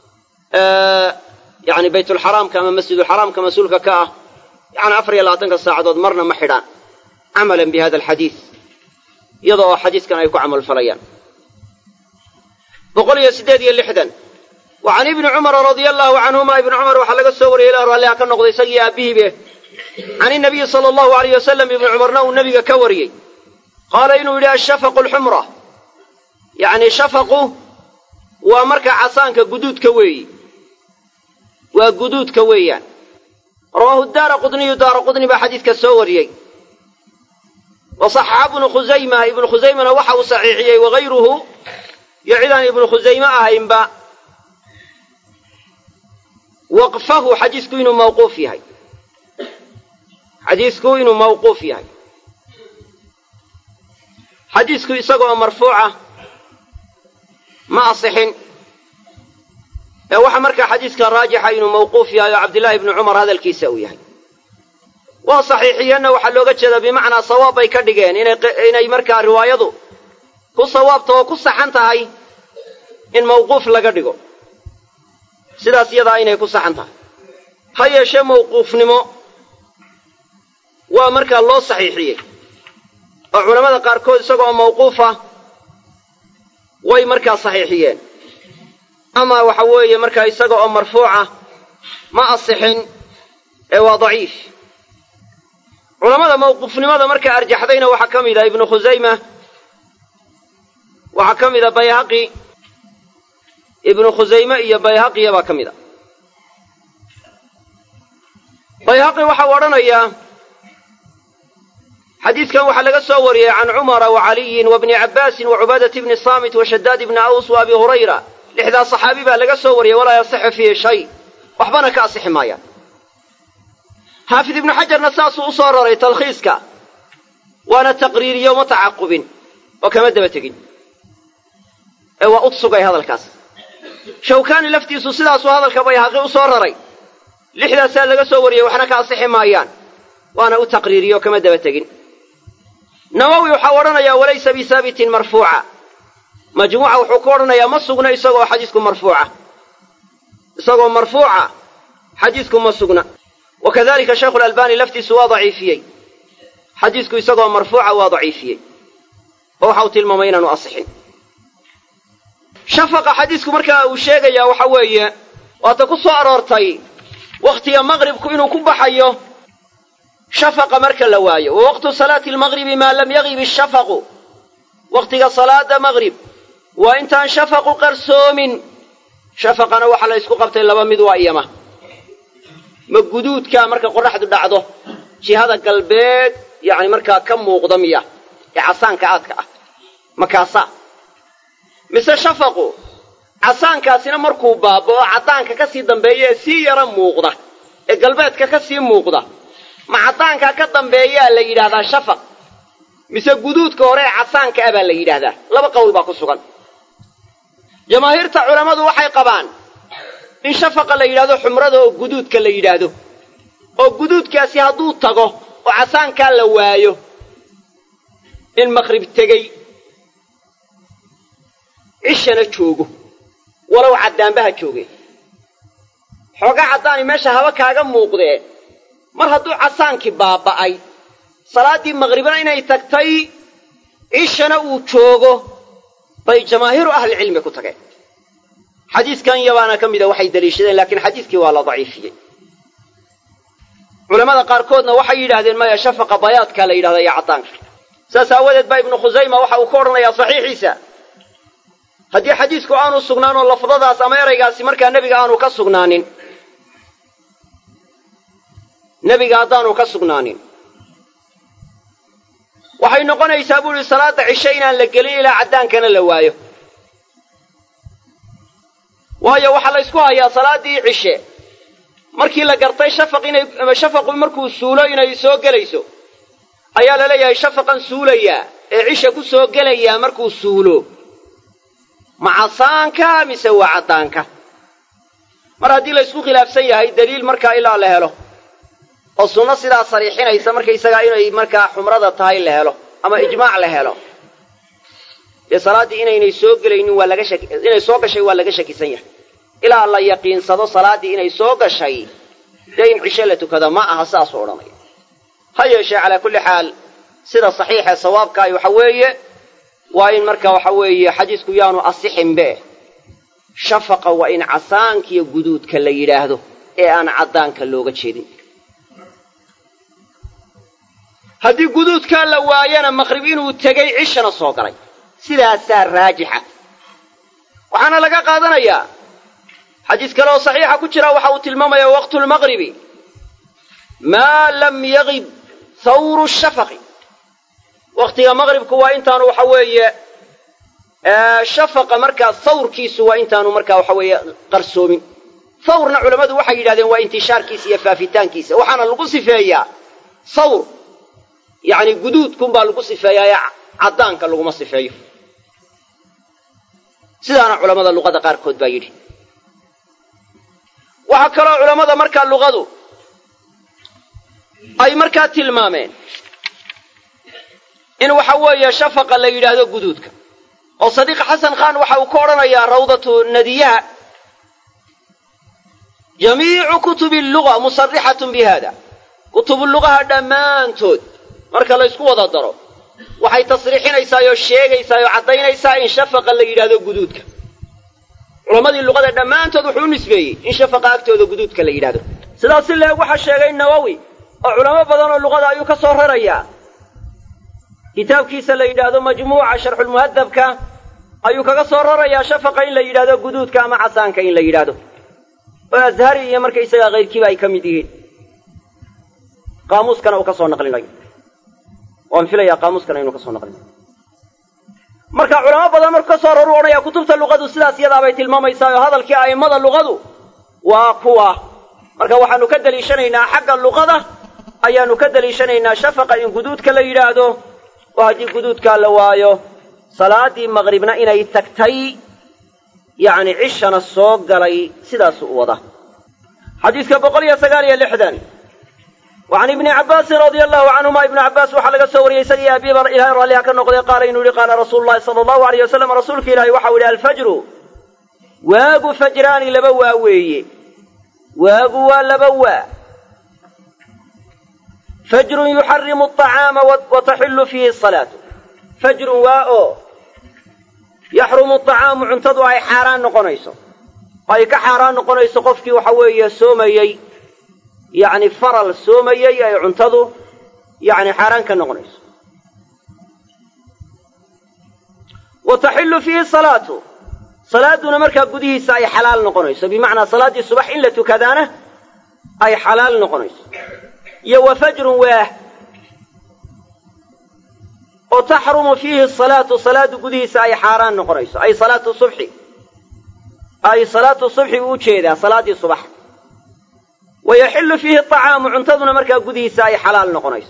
yani baytulxaraamka ama masjidulxaraamka mas-uulka ka ah yani afar iyo labaatanka saacadood marna ma xidhaan camalan bi hada alxadiid iyada oo xadiiskan ay ku camalfalayaan boqol iyo siddeed iyo lixdan wa can ibni cumara radia allaahu canhuma ibni cumar waxaa laga soo wariyey ilaa raalliha ka noqday isagii aabbihiibe can inabiyi sala allahu alayh wasalam ibni cumarna uu nebiga ka wariyey qaala inuu yidhi ashafaqu alxumra yacni shafaqu waa marka casaanka guduudka weeyi waa guduudka weeyaan rawaahu daara qudniyu daara qudni baa xadiidka soo wariyey wa saxaxa ibnu khusayma ibnu khusaymana waxa uu saxiixiyey wagayruhu iyo cidaan ibnu khusayme ahaynba waqfahu xadiisku inuu mawquuf yahay xadiisku inuu mawquuf yahay xadiisku isagoo marfuuca ma asixin ee waxa markaa xadiiska raajixa inuu mawquuf yahay oo cabdillaahi ibnu cumar hadalkiisa uu yahay waa saxiixiyeenna waxaa looga jeedaa bimacnaa sawaab bay ka dhigeen inay markaa riwaayadu ku sawaabta oo ku saxan tahay in mawquuf laga dhigo sidaas iyadaa inay ku saxan tahay ha yeeshee mawquufnimo waa markaa loo saxiixiyey oo culammada qaarkood isagoo mawquufa way markaa saxiixiyeen ama waxa weeye markaa isaga oo marfuuca ma asixin ee waa daciif culammada mawquufnimada markaa arjaxdayna waxaa ka mid ah ibnu khusayma waxaa ka mid a bayhaqi ibnu khusayme iyo bayhaqiya baa ka mid a bayhaqi waxau odhanayaa xadiidkan waxaa laga soo wariyey can cumara wa caliyin wa bni cabbaasin wa cubaadati bni saamit wa shadaad ibni aws wa abi hurayra lixdaa saxaabi baa laga soo wariyey walaa yasixu fiihi shay waxbana ka asixi maayaan xaafid ibnu xajarna saasuu u soo raray talkhiiska waana taqriiriyo ma tacaqubin oo kama daba tegin ee waa ud sugay hadalkaas shawkaani laftiisu sidaasuu hadalka bayhaqi u soo raray lixdaasaa laga soo wariyey waxna ka asixi maayaan waana u taqriiriyo oo kama daba tegin nawowi waxau odhanayaa walaysa bisaabitin marfuuca majmuuca wuxuu ku odhanayaa ma sugna isagoo xadiisku marfuuca isagoo marfuuca xadiisku ma sugna wa kadalika shaykhu lalbani laftiisu waa daciifiyey xadiisku isagoo marfuuca waa daciifiyey oo waxau tilmaamay inaanu asixin shafaqa xadiisku markaa uu sheegayaa waxa weeye waata ku soo aroortay wakhtiga maqribku inuu ku baxayo shafaqa marka la waayo wa waqtu salaati almaqribi maa lam yagib ishafaqu wakhtiga salaada maqrib waa intaan shafaqu qarsoomin shafaqana waxaa la ysku qabtay laba mid waa iyama ma guduudkaa marka qoraxdu dhacdo jihada galbeed yacni markaa ka muuqda miya ee casaanka aadka ah makaasa mise shafaqu casaankaasina markuu baaba'o caddaanka ka sii dambeeya ee sii yara muuqda ee galbeedka ka sii muuqda ma caddaankaa ka dambeeyaa la yidhahdaa shafaq mise guduudka hore ee casaanka ah baa la yidhaahdaa laba qowl baa ku sugan jamaahiirta culammadu waxay qabaan in shafaqa la yidhahdo xumrada oo guduudka la yidhaahdo oo guduudkaasi hadduu tago oo casaankaa la waayo in maqrib tegey cishana joogo walow caddaanbaha jooge xoogaa caddaani meesha haba kaaga muuqdee mar hadduu casaankii baaba'ay salaaddii maqribna inay tagtay cishana uu joogo bay jamaahiiru ahlicilmi ku tageen xadiiskan yabaana ka mida waxay daliishadeen laakiin xadiiskii waa la daciifiyey culamada qaarkoodna waxay yidhahdeen maya shafaqa bayaadkaa la yidhahda iyo caddaanka saas aawadeed baa ibnu khusayma waxa uu ka odhanayaa saxiixiisa haddii xadiisku aanu sugnaan oo lafdadaas ama eraygaasi markaa nebiga aanu ka sugnaanin nebiga haddaanu ka sugnaanin waxay noqonaysaa buu ihi salaada cishe inaan la gelin ilaa caddaankana la waayo waayo waxaa la ysku hayaa salaaddii cishe markii la gartay shafaq inay shafaqu markuu suulo inay soo gelayso ayaa la leeyahay shafaqan suulayaa ee cisha ku soo gelayaa markuu suulo ma casaanka mise waa caddaanka mar haddii la ysku khilaafsan yahay daliil markaa ilaa la helo oo sunno sidaa sariixinaysa markaysagaa inay markaa xumrada tahay la helo ama ijmaac la helo dee salaaddii inaynay soo gelaynin waa laga shaki inay soo gashay waa laga shakisan yahay ilaa la yaqiinsado salaaddii inay soo gashay dee in cishe la tukada ma aha saasuu odhanaya ha yeeshee calaa kulli xaal sida saxiixee sawaabkaahi waxa weeye waa in marka waxa weeye xadiisku yaanu asixinbe shafaqa waa in casaankiyo guduudka la yidhaahdo ee aan caddaanka looga jeedin haddii guduudkaa la waayana maqrib inuu tegey cishana soo galay sidaasaa raajixa waxaana laga qaadanayaa xadiis kale oo saxiixa ku jira waxa uu tilmaamayaa waqtu lmaqribi maa lam yagib hawru shafaqi wakhtiga maqribku waa intaanu waxa weeye shafaqa markaa hawrkiisu waa intaanu markaa waxa weeye qarsoomin hawrna culammadu waxay yidhahdeen waa intishaarkiisa iyo faafitaankiisa waxaana lagu sifeeyaa hawr yacni guduudkunbaa lagu sifeeyaa ee caddaanka laguma sifeeyo sidaana culammada luqada qaarkood baa yidhi waxaa kaloo culammada markaa luqadu ay markaa tilmaameen in waxa weeye shafaqa la yidhaahdo guduudka oo sadiiq xasan khan waxa uu ka odhanayaa rawdatu nadiyaha jamiicu kutubi luga musarixatun bi hada kutubu lugaha dhammaantood marka la ysku wada daro waxay tasriixinaysaa oo sheegaysaa oo caddaynaysaa in shafaqa la yidhaahdo guduudka culammadii luqada dhammaantood wuxuu u nisbeeyey in shafaqa agtooda guduudka la yidhahdo sidaas si leeg waxaa sheegay nawowi oo culamo badan oo luqada ayuu ka soo rarayaa kitaabkiisa la yidhaahdo majmuuca sharxulmuhadabka ayuu kaga soo rarayaa shafaqa in la yidhahdo guduudka ama casaanka in la yidhaahdo oo ashari iyo markaysagaa kayrkiiba ay ka mid yihiin qaamuuskana uu ka soo naqlinayo waan filayaa qaamuuskana inuu ka soo naqlinayo marka culamo badan markuu ka soo raru odhanaya kutubta luqadu sidaas iyadaabay tilmaamaysaa oo hadalkii a'immada luqadu waa kuwa marka waxaanu ka deliishanaynaa xagga luqada ayaanu ka deliishanaynaa shafaqa in guduudka la yidhaahdo oo haddii guduudkaa la waayo salaadii maqribna inay tagtay yacni cishana soo galay sidaasu u wada xadiidka boqol iyo sagaal iyo lixdan wa can ibni cabbaasin radia allahu canhuma ibnu cabbaas waxaa laga soo wariyey isagii abiiba ilahay raalliha ka noqday qaala inuu yihi qaala rasuulu llahi sala allahu alayh wasalam rasuulka ilaahay waxau yidhi alfajru waagu fajraani laba waa weeye waagu waa laba waa fajrun yuxarimu aطacaama wa taxillu fiihi asalaatu fajrun waa oo yaxrumu acaamu cuntadu ay xaaraan noqonayso ay ka xaaraan noqonayso qofkii waxa weeye soomayey yacni faral soomayey ay cuntadu yacni xaaraan ka noqonayso wa taxillu fiihi salaatu salaaduna markaa gudihiisa ay xalaal noqonayso bimacnaa salaaddii subax in la tukadaana ay xalaal noqonayso iyo wa fajrun waah oo taxrumu fiihi salaatu salaadu gudihiisa ay xaaraan noqonayso ay salaatu subxi ay salaatu subxi buu ujeedaa salaaddii subax wa yaxillu fiihi acaamu cuntaduna markaa gudihiisa ay xalaal noqonayso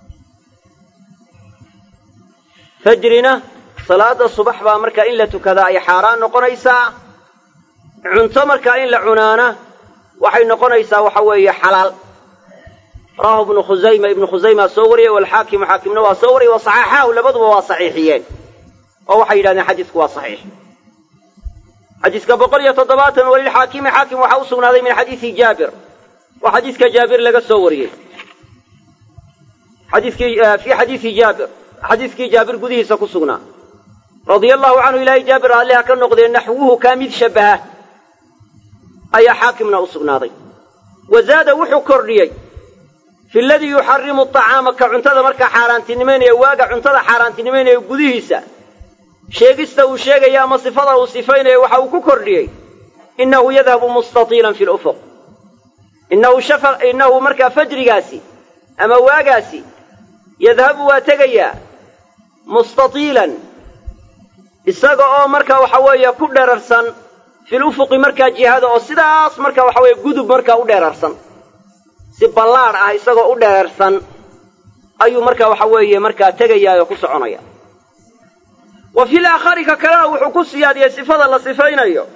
fajrina salaada subax baa markaa in la tukadaa ay xaaraan noqonaysaa cunto markaa in la cunaana waxay noqonaysaa waxa weeye xalaal rawahu ibnu khusayma ibnu khusaymaa soo wariyey walxaakimu xaakimna waa soo wariyey wa saxaxaahu labaduba waa saxiixiyeen oo waxay yidhahdeen xadiisku waa saxiix xadiiska boqol iyo toddobaatan walilxaakimi xaakim waxaa u sugnaaday min xadiisi jaabir oo xadiiska jaabir laga soo wariyey xadiiskii fii xadiisi jaabir xadiiskii jaabir gudihiisa ku sugnaa radia allahu canhu ilaahay jaabir raalliha ka noqdee naxwuhu kaa mid shabbaha ayaa xaakimna u sugnaaday wa zaada wuxuu kordhiyey fi ladii yuxarimu acaama ka cuntada markaa xaaraantinimaynaya waaga cuntada xaaraantinimaynaya gudihiisa sheegista uu sheegaya ama sifada uu sifaynaya waxa uu ku kordhiyey innahu yadhabu mustatiilan fi lufuq innahu shafa innahu markaa fajrigaasi ama waagaasi yadhabu waa tegayaa mustatiilan isaga oo marka waxa weeye ku dherarsan fil ufuqi markaa jihada oo sidaas marka waxa weeye gudub markaa u dheerarsan si ballaadh ah isagoo u dheerarsan ayuu marka waxa weeye markaa tegayaa oo ku soconaya wa fil aakhari ka kalena wuxuu ku siyaadiyey sifada la sifaynayo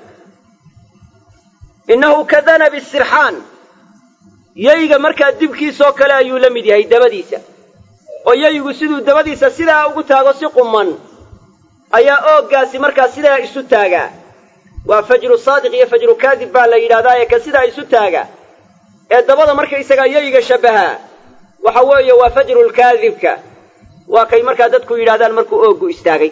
innahu ka danabi sirxaan yayga markaa dibkiisoo kale ayuu la mid yahay dabadiisa oo yaygu siduu dabadiisa sidaa ugu taago si quman ayaa ooggaasi markaa sidaa isu taagaa waa fajru saadiq iyo fajru kaadib baa la yidhahdaa ee ka sidaa isu taaga ee dabada markaysagaa yayga shabbahaa waxa weeye waa fajrulkaadibka waa kay markaa dadku yidhahdaan markuu ooggu istaagay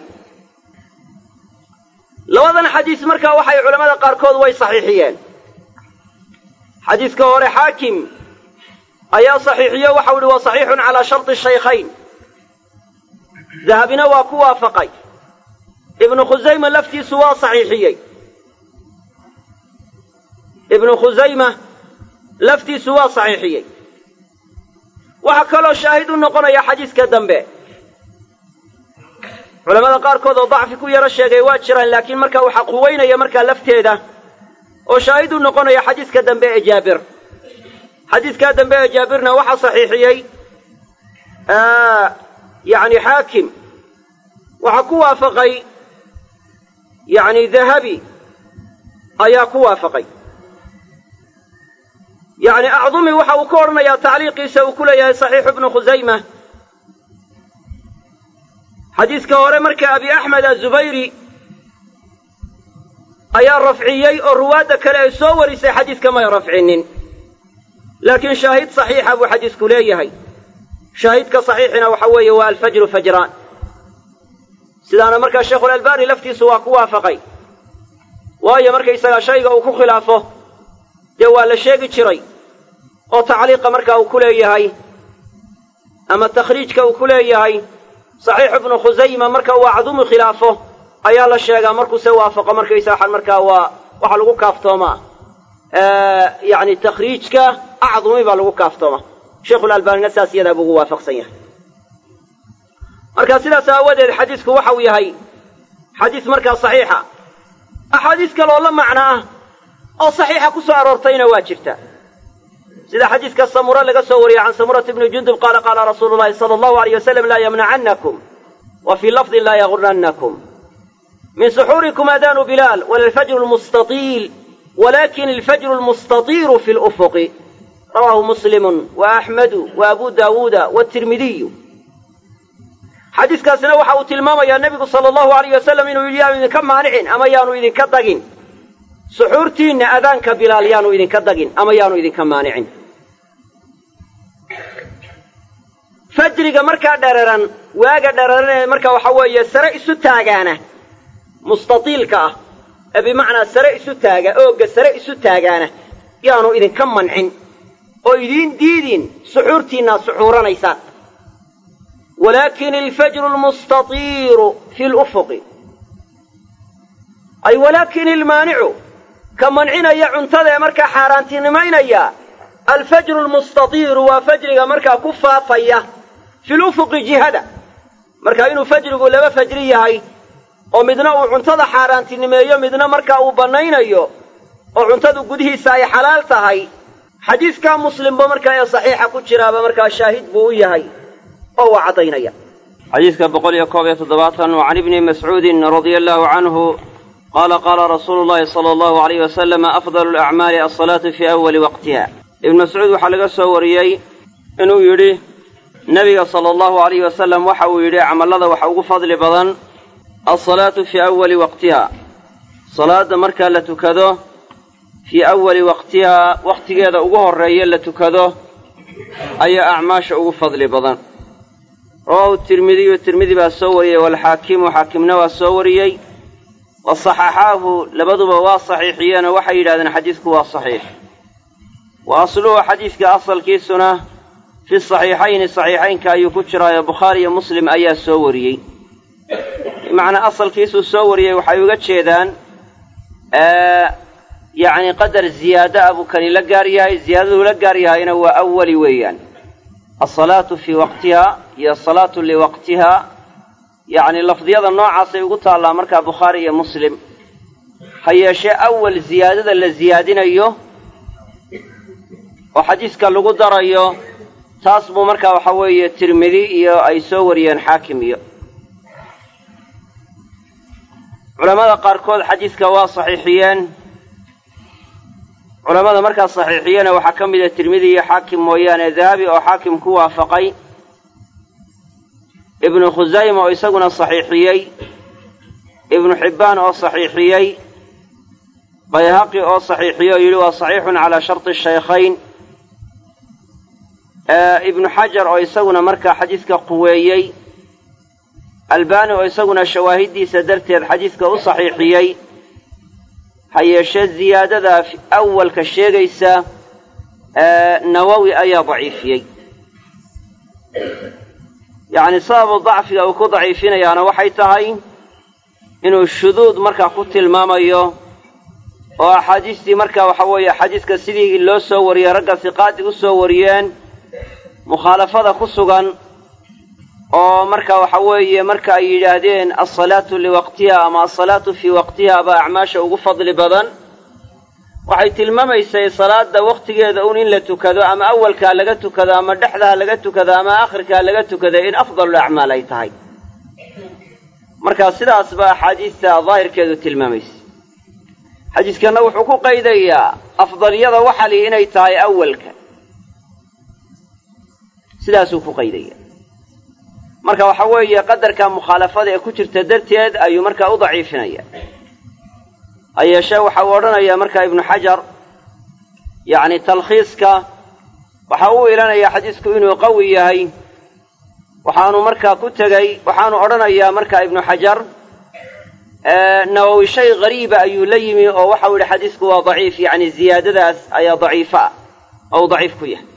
labadan xadiis markaa waxay culammada qaarkood way saxiixiyeen xadiiska hore xaakim ayaa saxiixiyo waxau ihi waa saxiixun calaa sharti shaykhayn dahabina waa ku waafaqay ibnu khusayma laftiisu waa saxiixiyey ibnu khusayma laftiisu waa saxiixiyey waxaa kaloo shaahid u noqonaya xadiiska dambe culamada qaarkood oo dacfi ku yaro sheegay waa jiraan laakiin markaa waxaa quweynaya markaa lafteeda oo shaahid u noqonaya xadiiska dambe ee jaabir xadiiskaa dambe ee jaabirna waxaa saxiixiyey yacni xaakim waxaa ku waafaqay yacni dahabi ayaa ku waafaqay yacni acdumi waxa uu ka odhanayaa tacliiqiisa uu ku leeyahay saxiixu ibnu khusayma xadiiska hore marka abi axmed azubayri ayaa rafciyey oo ruwaadda kale ay soo warisay xadiiska may rafcinin laakiin shaahid saxiixa buu xadiisku leeyahay shaahidka saxiixina waxa weeye waa alfajru fajraan sidaana markaa sheikhulalbani laftiisu waa ku waafaqay waayo markaysagaa shayga uu ku khilaafo dee waa la sheegi jiray oo tacliiqa markaa uu ku leeyahay ama takhriijka uu ku leeyahay saxiixu ibnu khusayma marka uu acdumi khilaafo ayaa la sheegaa markuu se waafaqo markaysa waxaan markaa waa waxaa lagu kaaftoomaa yani takhriijka acdumi baa lagu kaaftooma sheikhulalbaanina saas iyadaa buu ugu waafaqsan yahay marka sidaas aawadeed xadiisku waxa uu yahay xadiis markaa saxiixa axaadiis kaleoo la macno ah oo saxiixa ku soo aroortayna waa jirta sida xadiiska samura laga soo wariyey can samurata bni jundub qaala qaala rasuulu llahi sala allahu alayh wasalam laa yamnacannakum wa fii lafdin laa yagurannakum min suxuurikum adaanu bilaal wala alfajru lmustatiil walakin alfajru lmustatiiru fi lufuqi rawaahu muslimu wa axmedu wa abu daawuuda waatirmidiyu xadiiskaasina waxa uu tilmaamayaa nebigu sala allahu alayh wasalam inuu yidhi yaanu idinka maanicin ama yaanu idinka dagin suxuurtiinna adaanka bilaal yaanu idinka dagin ama yaanu idinka maanicin fajriga markaa dhararan waaga dhararan ee marka waxa weeye sare isu taagaana mustatiilka ah ee bimacnaa sare isu taaga oogga sare isu taagaana yaanu idinka mancin oo idiin diidin suxuurtiinnaad suxuuranaysaan walaakin alfajru lmustatiiru fi lufuqi ay walaakin ilmaanicu ka mancinaya cuntada ee markaa xaaraantinimaynaya alfajru lmustatiiru waa fajriga markaa ku faafaya fi lufuqi jihada marka inuu fajrigu laba fajri yahay oo midna uu cuntada xaaraantinimeeyo midna markaa uu bannaynayo oo cuntadu gudihiisa ay xalaal tahay xadiiskaa muslimba markaa ee saxiixa ku jiraaba markaa shaahid buu u yahay oo waa caddaynaya xadiiska boqol iyo koob iyo toddobaatan wa can ibni mascuudin radia allahu canhu qaala qaala rasuulu llahi sala allahu alayh wasalama afdalu alacmaali alsalaatu fii awali waqtiha ibnu mascuud waxaa laga soo wariyey inuu yidhi nebiga sala allahu alayh wasalam waxa uu yidhi camallada waxa ugu fadli badan alsalaatu fii awali waqtiha salaadda markaa la tukado fii awali waqtihaa wakhtigeeda ugu horreeya la tukado ayaa acmaasha ugu fadli badan rawaahu tirmidiyu tirmidi baa soo wariyey waalxaakimu xaakimna waa soo wariyey wa saxaxaahu labaduba waa saxiixiyeenoo waxay yidhahdeen xadiisku waa saxiix wa asluhu xadiiska asalkiisuna fi saxiixayni saxiixaynka ayuu ku jiraayo bukhaari iyo muslim ayaa soo wariyey bimacnaa asalkiisuu soo wariyey waxay uga jeedaan yacni qadar ziyaada a buu kani la gaar yahay ziyaadaduu la gaar yahayna waa awali weeyaan alsalaatu fii waqtiha iyo asalaatu liwaqtiha yacni lafdiyada noocaasay ugu taallaa markaa bukhaari iyo muslim ha yeeshee awal ziyaadada la ziyaadinayo oo xadiiska lagu darayo taas buu markaa waxa weeye tirmidi iyo ay soo wariyeen xaakim iyo culamada qaarkood xadiiska waa saxiixiyeen culamada markaa saxiixiyena waxaa ka mid a tirmidi iyo xaakim mooyaane dahabi oo xaakim ku waafaqay ibnu khusayma oo isaguna saxiixiyey ibnu xibbaan oo saxiixiyey bayhaqi oo saxiixiyey oo yidhi waa saxiixun calaa sharti shaykhayn ibnu xajar oo isaguna markaa xadiiska quweeyey albani oo isaguna shawaahiddiisa darteed xadiiska u saxiixiyey ha yeeshee ziyaadada awalka sheegaysa nawowi ayaa daciifiyey yacni sababu dacfiga uu ku daciifinayaana waxay tahay inuu shuduud markaa ku tilmaamayo oo axaadiistii markaa waxa weeye xadiiska sidii loo soo wariyey ragga siqaadi u soo wariyeen mukhaalafada ku sugan oo marka waxa weeye marka ay yidhaahdeen alsalaatu liwaqtiha ama alsalaatu fii waqtiha baa acmaasha ugu fadli badan waxay tilmaamaysay salaada wakhtigeeda un in la tukado ama awalkaa laga tukado ama dhexdaha laga tukado ama aakhirkaa laga tukado in afdalu acmaal ay tahay marka sidaas baa axaadiista daahirkeedu tilmaamaysa xadiiskanna wuxuu ku qaydayaa afdaliyada waxali inay tahay awalka sidaasuu ku qaydaya marka waxa weeye qadarka mukhaalafada ee ku jirta darteed ayuu markaa u daciifinaya ha yeeshee waxa uu odhanayaa markaa ibnu xajar yacni talkhiiska waxa uu ilanayaa xadiisku inuu qawi yahay waxaanu markaa ku tegey waxaanu odhanayaa markaa ibnu xajar nawowi shay hariiba ayuu la yimi oo waxau yidhi xadiisku waa daciif yacni ziyaadadaas ayaa daciifo ah oo uu daciif ku yahay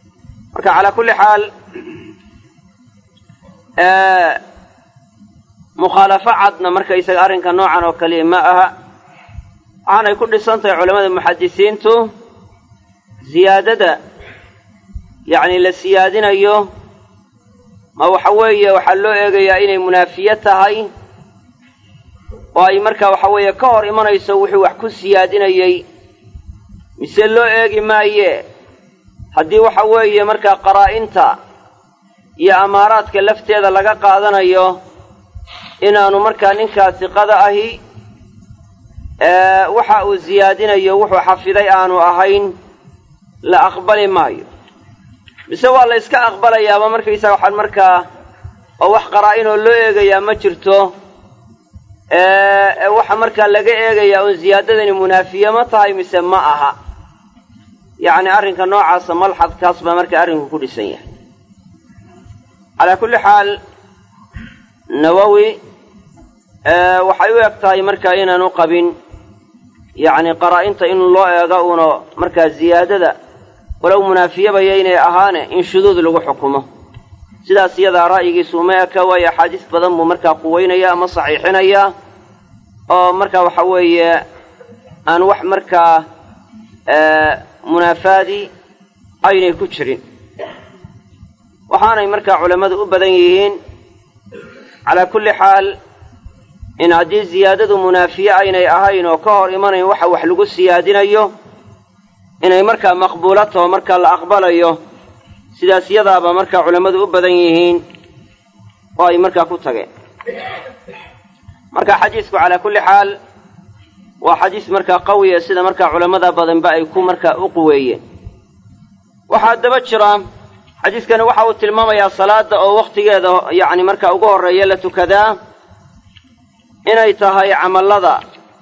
marka calaa kulli xaal mukhaalafo cadna markaysaga arrinka noocan oo kaliya ma aha waxaanay ku dhisan tahay culamada muxadisiintu siyaadada yacni la siyaadinayo ma waxa weeye waxaa loo eegayaa inay munaafiye tahay oo ay markaa waxa weeye ka hor imanayso wuxuu wax ku siyaadinayey mise loo eegi maaye haddii waxa weeye markaa qaraa-inta iyo amaaraadka lafteeda laga qaadanayo inaanu markaa ninkaa siqada ahi waxa uu siyaadinayo wuxuu xafiday aanu ahayn la aqbali maayo mise waa la yska aqbalayaaba markaysaga waxaan markaa oo wax qaraa-inoo loo eegayaa ma jirto waxa markaa laga eegayaa uun siyaadadani munaafiye ma tahay mise ma aha yacni arrinka noocaasa malxadkaas baa markaa arrinku ku dhisan yahay calaa kulli xaal nawowi waxay u eg tahay markaa inaanu qabin yacni qaraa-inta in loo eego uuna markaa ziyaadada walow munaafiyabaya inay ahaane in shuduud lagu xukumo sidaas iyadaa ra'yigiisu uma eka waayo axaadiis badan buu markaa quweynaya ama saxiixinaya oo markaa waxa weeye aan wax markaa munaafaadi aynay ku jirin waxaanay markaa culammadu u badan yihiin calaa kulli xaal in haddii siyaadadu munaafiye aynay ahayn oo ka hor imanayn waxa wax lagu siyaadinayo inay markaa maqbuula taho markaa la aqbalayo sidaas yadaaba markaa culammadu u badan yihiin oo ay markaa ku tageen marka xadiisku calaa kulli xaal waa xadiis markaa qawiya sida markaa culammada badanba ay ku markaa u quweeyeen waxaa daba jira xadiiskani waxa uu tilmaamayaa salaada oo wakhtigeeda yacni markaa ugu horreeya la tukadaa inay tahay camallada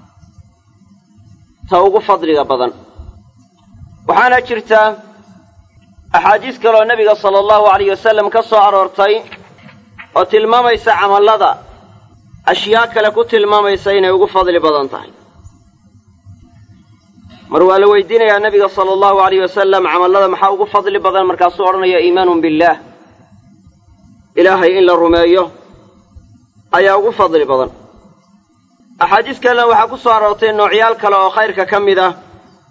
ta ugu fadliga badan waxaana jirta axaadiis kaleoo nebiga sala allahu alayh wasalam ka soo aroortay oo tilmaamaysa camallada ashyaa kale ku tilmaamaysa inay ugu fadli badan tahay mar waa la weydiinayaa nebiga sala allahu alayh wasalam camallada maxaa ugu fadli badan markaasuu odhanaya iimaanun billaah ilaahay in la rumeeyo ayaa ugu fadli badan axaadiis kalena waxaa ku soo aroortay noocyaal kale oo khayrka ka mid ah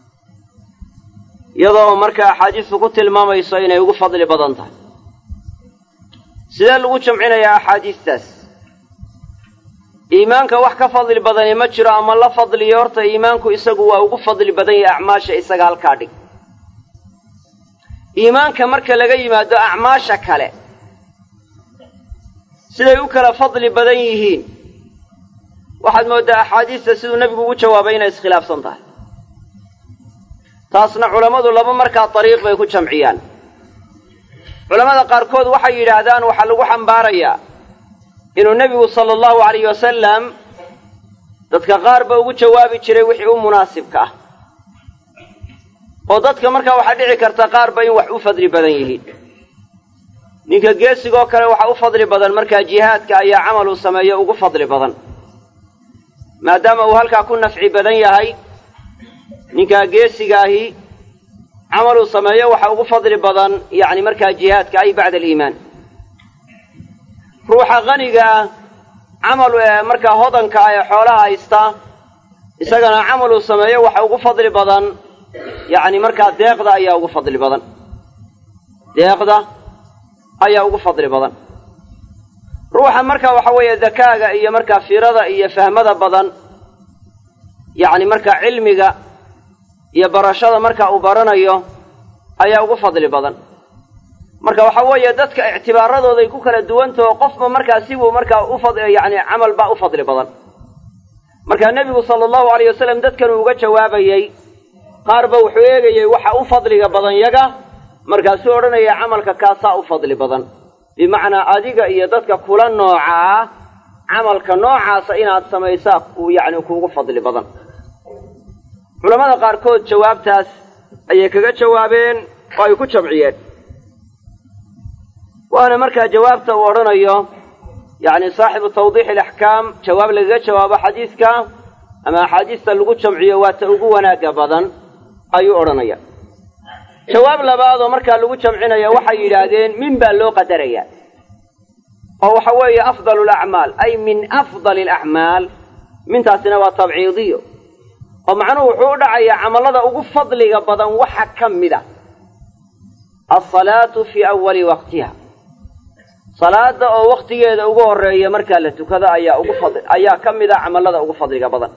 iyadoo markaa axaadiistu ku tilmaamayso inay ugu fadli badan tahay sidee lagu jamcinayaa axaadiistaas iimaanka wax ka fadli badani ma jiro ama la fadliyo horta iimaanku isagu waa ugu fadli badan yahay acmaasha isaga halkaa dhig iimaanka marka laga yimaado acmaasha kale siday u kala fadli badan yihiin waxaad mooddaa axaadiista siduu nebigu ugu jawaabay inay iskhilaafsan tahay taasna culammadu laba markaa dariiq bay ku jamciyaan culammada qaarkood waxay yidhaahdaan waxaa lagu xambaarayaa inuu nebigu sala allahu alayh wasalam dadka qaar ba ugu jawaabi jiray wixii u munaasibka ah oo dadka markaa waxaa dhici karta qaarba in wax u fadli badan yihiin ninka geesigoo kale waxa u fadli badan markaa jihaadka ayaa camal uu sameeyo ugu fadli badan maadaama uu halkaa ku nafci badan yahay ninkaa geesigaahi camal uu sameeyo waxa ugu fadli badan yacni markaa jihaadka ay bacda aliimaan ruuxa qanigaa camal markaa hodanka ah ee xoolaha haysta isagana camal uu sameeyo waxa ugu fadli badan yacni markaa deeqda ayaa ugu fadli badan deeqda ayaa ugu fadli badan ruuxa marka waxa weeye dakaaga iyo markaa firada iyo fahmada badan yacni markaa cilmiga iyo barashada marka uu baranayo ayaa ugu fadli badan marka waxa weeye dadka ictibaaradooday ku kala duwantaho qofba markaa sibuu markaa uyacni camal baa u fadli badan marka nebigu sala allahu alayh wasalam dadkan uu uga jawaabayey qaarba wuxuu eegayey waxa u fadliga badan yaga markaasuu odhanaya camalka kaasaa u fadli badan bimacnaa adiga iyo dadka kula nooca ah camalka noocaasa inaad samaysaa uu yacni kuugu fadli badan culamada qaarkood jawaabtaas ayay kaga jawaabeen oo ay ku jamciyeen waana markaa jawaabta uu odhanayo yacni saaxibu tawdiixi alaxkaam jawaab lagaga jawaabo xadiiska ama axaadiista lagu jamciyo waa ta ugu wanaagga badan ayuu odhanaya jawaab labaad oo markaa lagu jamcinaya waxay yidhaahdeen min baa loo qadarayaa oo waxa weeye afdalu alacmaal ay min afdali alacmaal mintaasina waa tabciidiyo oo macnuhu wuxuu u dhacayaa camallada ugu fadliga badan waxa ka mid a alsalaatu fii awali waqtiha salaada oo waktigeeda ugu horeeya markaa la tukado ayaa ugu fadli ayaa ka mid a camallada ugu fadliga badan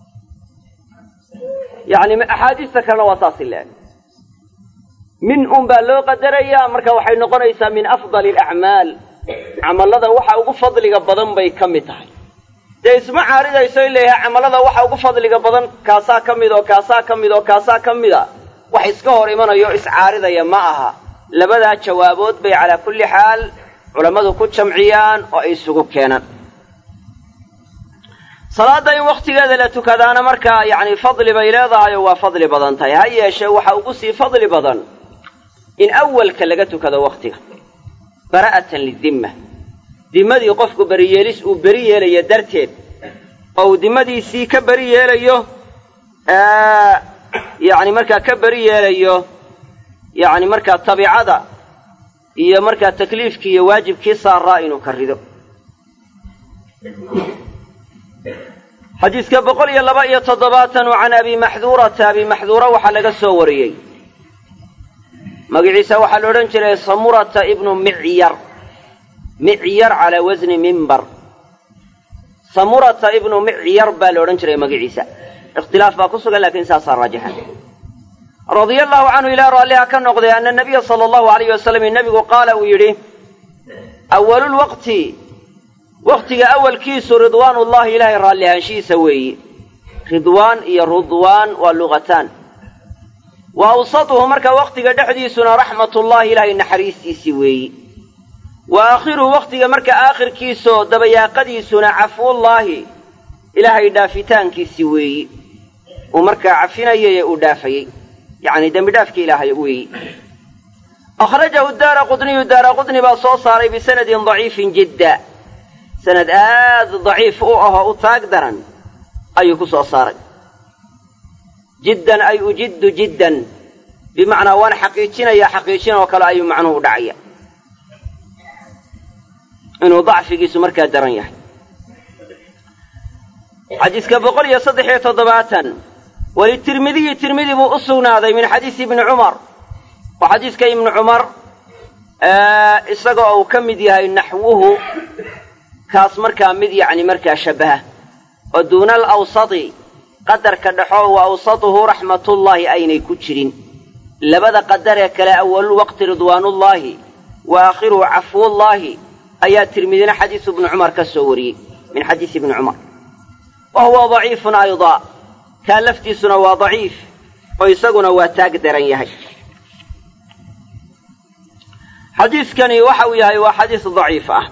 yacni axaadiista kalena waa saasi leeg min un baa loo qadarayaa marka waxay noqonaysaa min afdali alacmaal camallada waxa ugu fadliga badan bay ka mid tahay dee isma caaridayso in leeyahay camallada waxa ugu fadliga badan kaasaa ka mid oo kaasaa ka mid oo kaasaa ka mid a wax iska hor imanayo o iscaaridaya ma aha labadaa jawaabood bay calaa kulli xaal culammadu ku jamciyaan oo ay isugu keenaan salaadda in wakhtigeeda la tukadaana markaa yacni fadli bay leedahay oo waa fadli badan tahay ha yeeshee waxa ugu sii fadli badan in awalka laga tukado wakhtiga bara'atan lidimma dimmadii qofku beriyeelis uu beri yeelayo darteed oo uu dimmadiisii ka beri yeelayo yacni markaa ka beri yeelayo yacni markaa tabiicada iyo markaa takliifkii iyo waajibkii saaraa inuu ka rido xadiiska boqol iyo laba iyo toddobaatan can abi maxduurata abi maxduura waxaa laga soo wariyey magaciisa waxaa la odhan jiray samurata ibnu micyar micyar calaa wasni mimbar samurata ibnu micyar baa la odhan jiray magaciisa ikhtilaaf baa ku sugan lakiin saasaa raajixan radia allahu canhu ilaa raalliha ka noqday ana nabiya sala allahu alayh wasalam nebigu qaala uu yidhi awalulwaqti waktiga awalkiisu ridwaanullahi ilaahay raallihaanshihiisa weeyi ridwaan iyo rudwaan waa luqataan wa awsatuhu marka waktiga dhexdiisuna raxmatullahi ilaahay naxariistiisii weeyi wa aakhiruhu waktiga marka aakhirkiisoo dabayaaqadiisuna cafuullaahi ilaahay dhaafitaankiisii weeyi uu markaa cafinayay ee uu dhaafayey yacni dembi dhaafki ilaahay weeyi akhrajahu daara qudniyu daara qudni baa soo saaray bisanadin daciifin jidda sanad aad daciif u ahoo u taag daran ayuu ku soo saaray jiddan ay ujiddu jiddan bimacnaa waan xaqiijinayaa xaqiijin oo kale ayuu macnuhu u dhacaya inuu dacfigiisu markaa daran yahay xadiiska boqol iyo saddex iyo toddobaatan walitirmidiyi tirmidi buu u sugnaaday min xadiisi ibni cumar oo xadiiska ibni cumar isaga uu ka mid yahay naxwuhu kaas markaa mid yacni markaa shabbaha oo duuna alawsati qadarka dhexo wa awsatuhu raxmatullaahi aynay ku jirin labada qadar ee kale awalulwaqti ridwaanullaahi wa aakhiruhu cafuullaahi ayaa tirmidina xadiisu ibni cumar ka soo wariyey min xadiisi ibni cumar wa huwa daciifun aydaa kaa laftiisuna waa daciif oo isaguna waa taag daran yahay xadiiskani waxa uu yahay waa xadiis daciif ah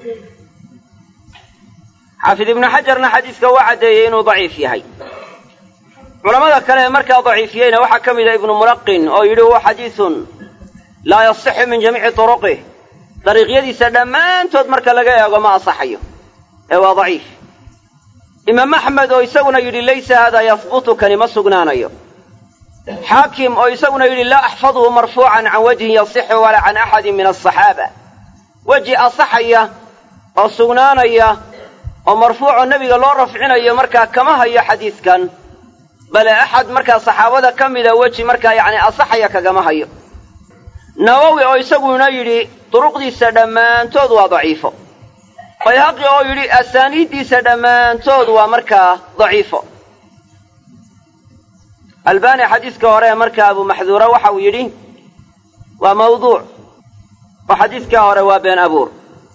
xaafid ibnu xajarna xadiiska waa caddeeyey inuu daciif yahay culamada kale ee markaa daciifiyeyna waxaa ka mida ibnu mulaqin oo yidhi huwa xadiisun laa yasixu min jamiici turuqih dariiqyadiisa dhammaantood marka laga eego ma asaxayo ee waa daciif imaam axmed oo isaguna yidhi laysa haadaa yahbutu kani ma sugnaanayo xaakim oo isaguna yidhi laa axfadhu marfuucan can wajhin yasixu walaa can axadin min asaxaaba weji asaxaya oo sugnaanaya oo marfuucoo nebiga loo rafcinayo markaa kama hayo xadiiskan bale axad markaa saxaabada ka mida weji markaa yacni asaxaya kagama hayo nawowi oo isaguna yidhi duruqdiisa dhammaantood waa daciifo bayhaqi oo yidhi asaaniiddiisa dhammaantood waa markaa daciifo albani xadiiska hore markaa abu maxduura waxa uu yidhi waa mawduuc oo xadiiskaa hore waa been abuur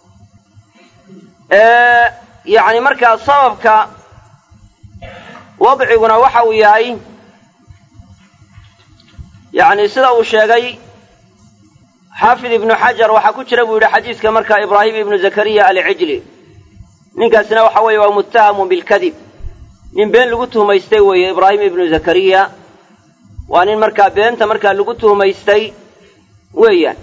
yacni markaa sababka wadciguna waxa uu yahay yacni sida uu sheegay xaafid ibnu xajar waxaa ku jira buu yidhi xadiiska markaa ibraahim ibnu zakariya alcijli ninkaasina waxa weeye waa muttahamun bilkadib nin been lagu tuhmaystay weeye ibraahim ibnu zakariya waa nin markaa beenta markaa lagu tuhmaystay weeyaan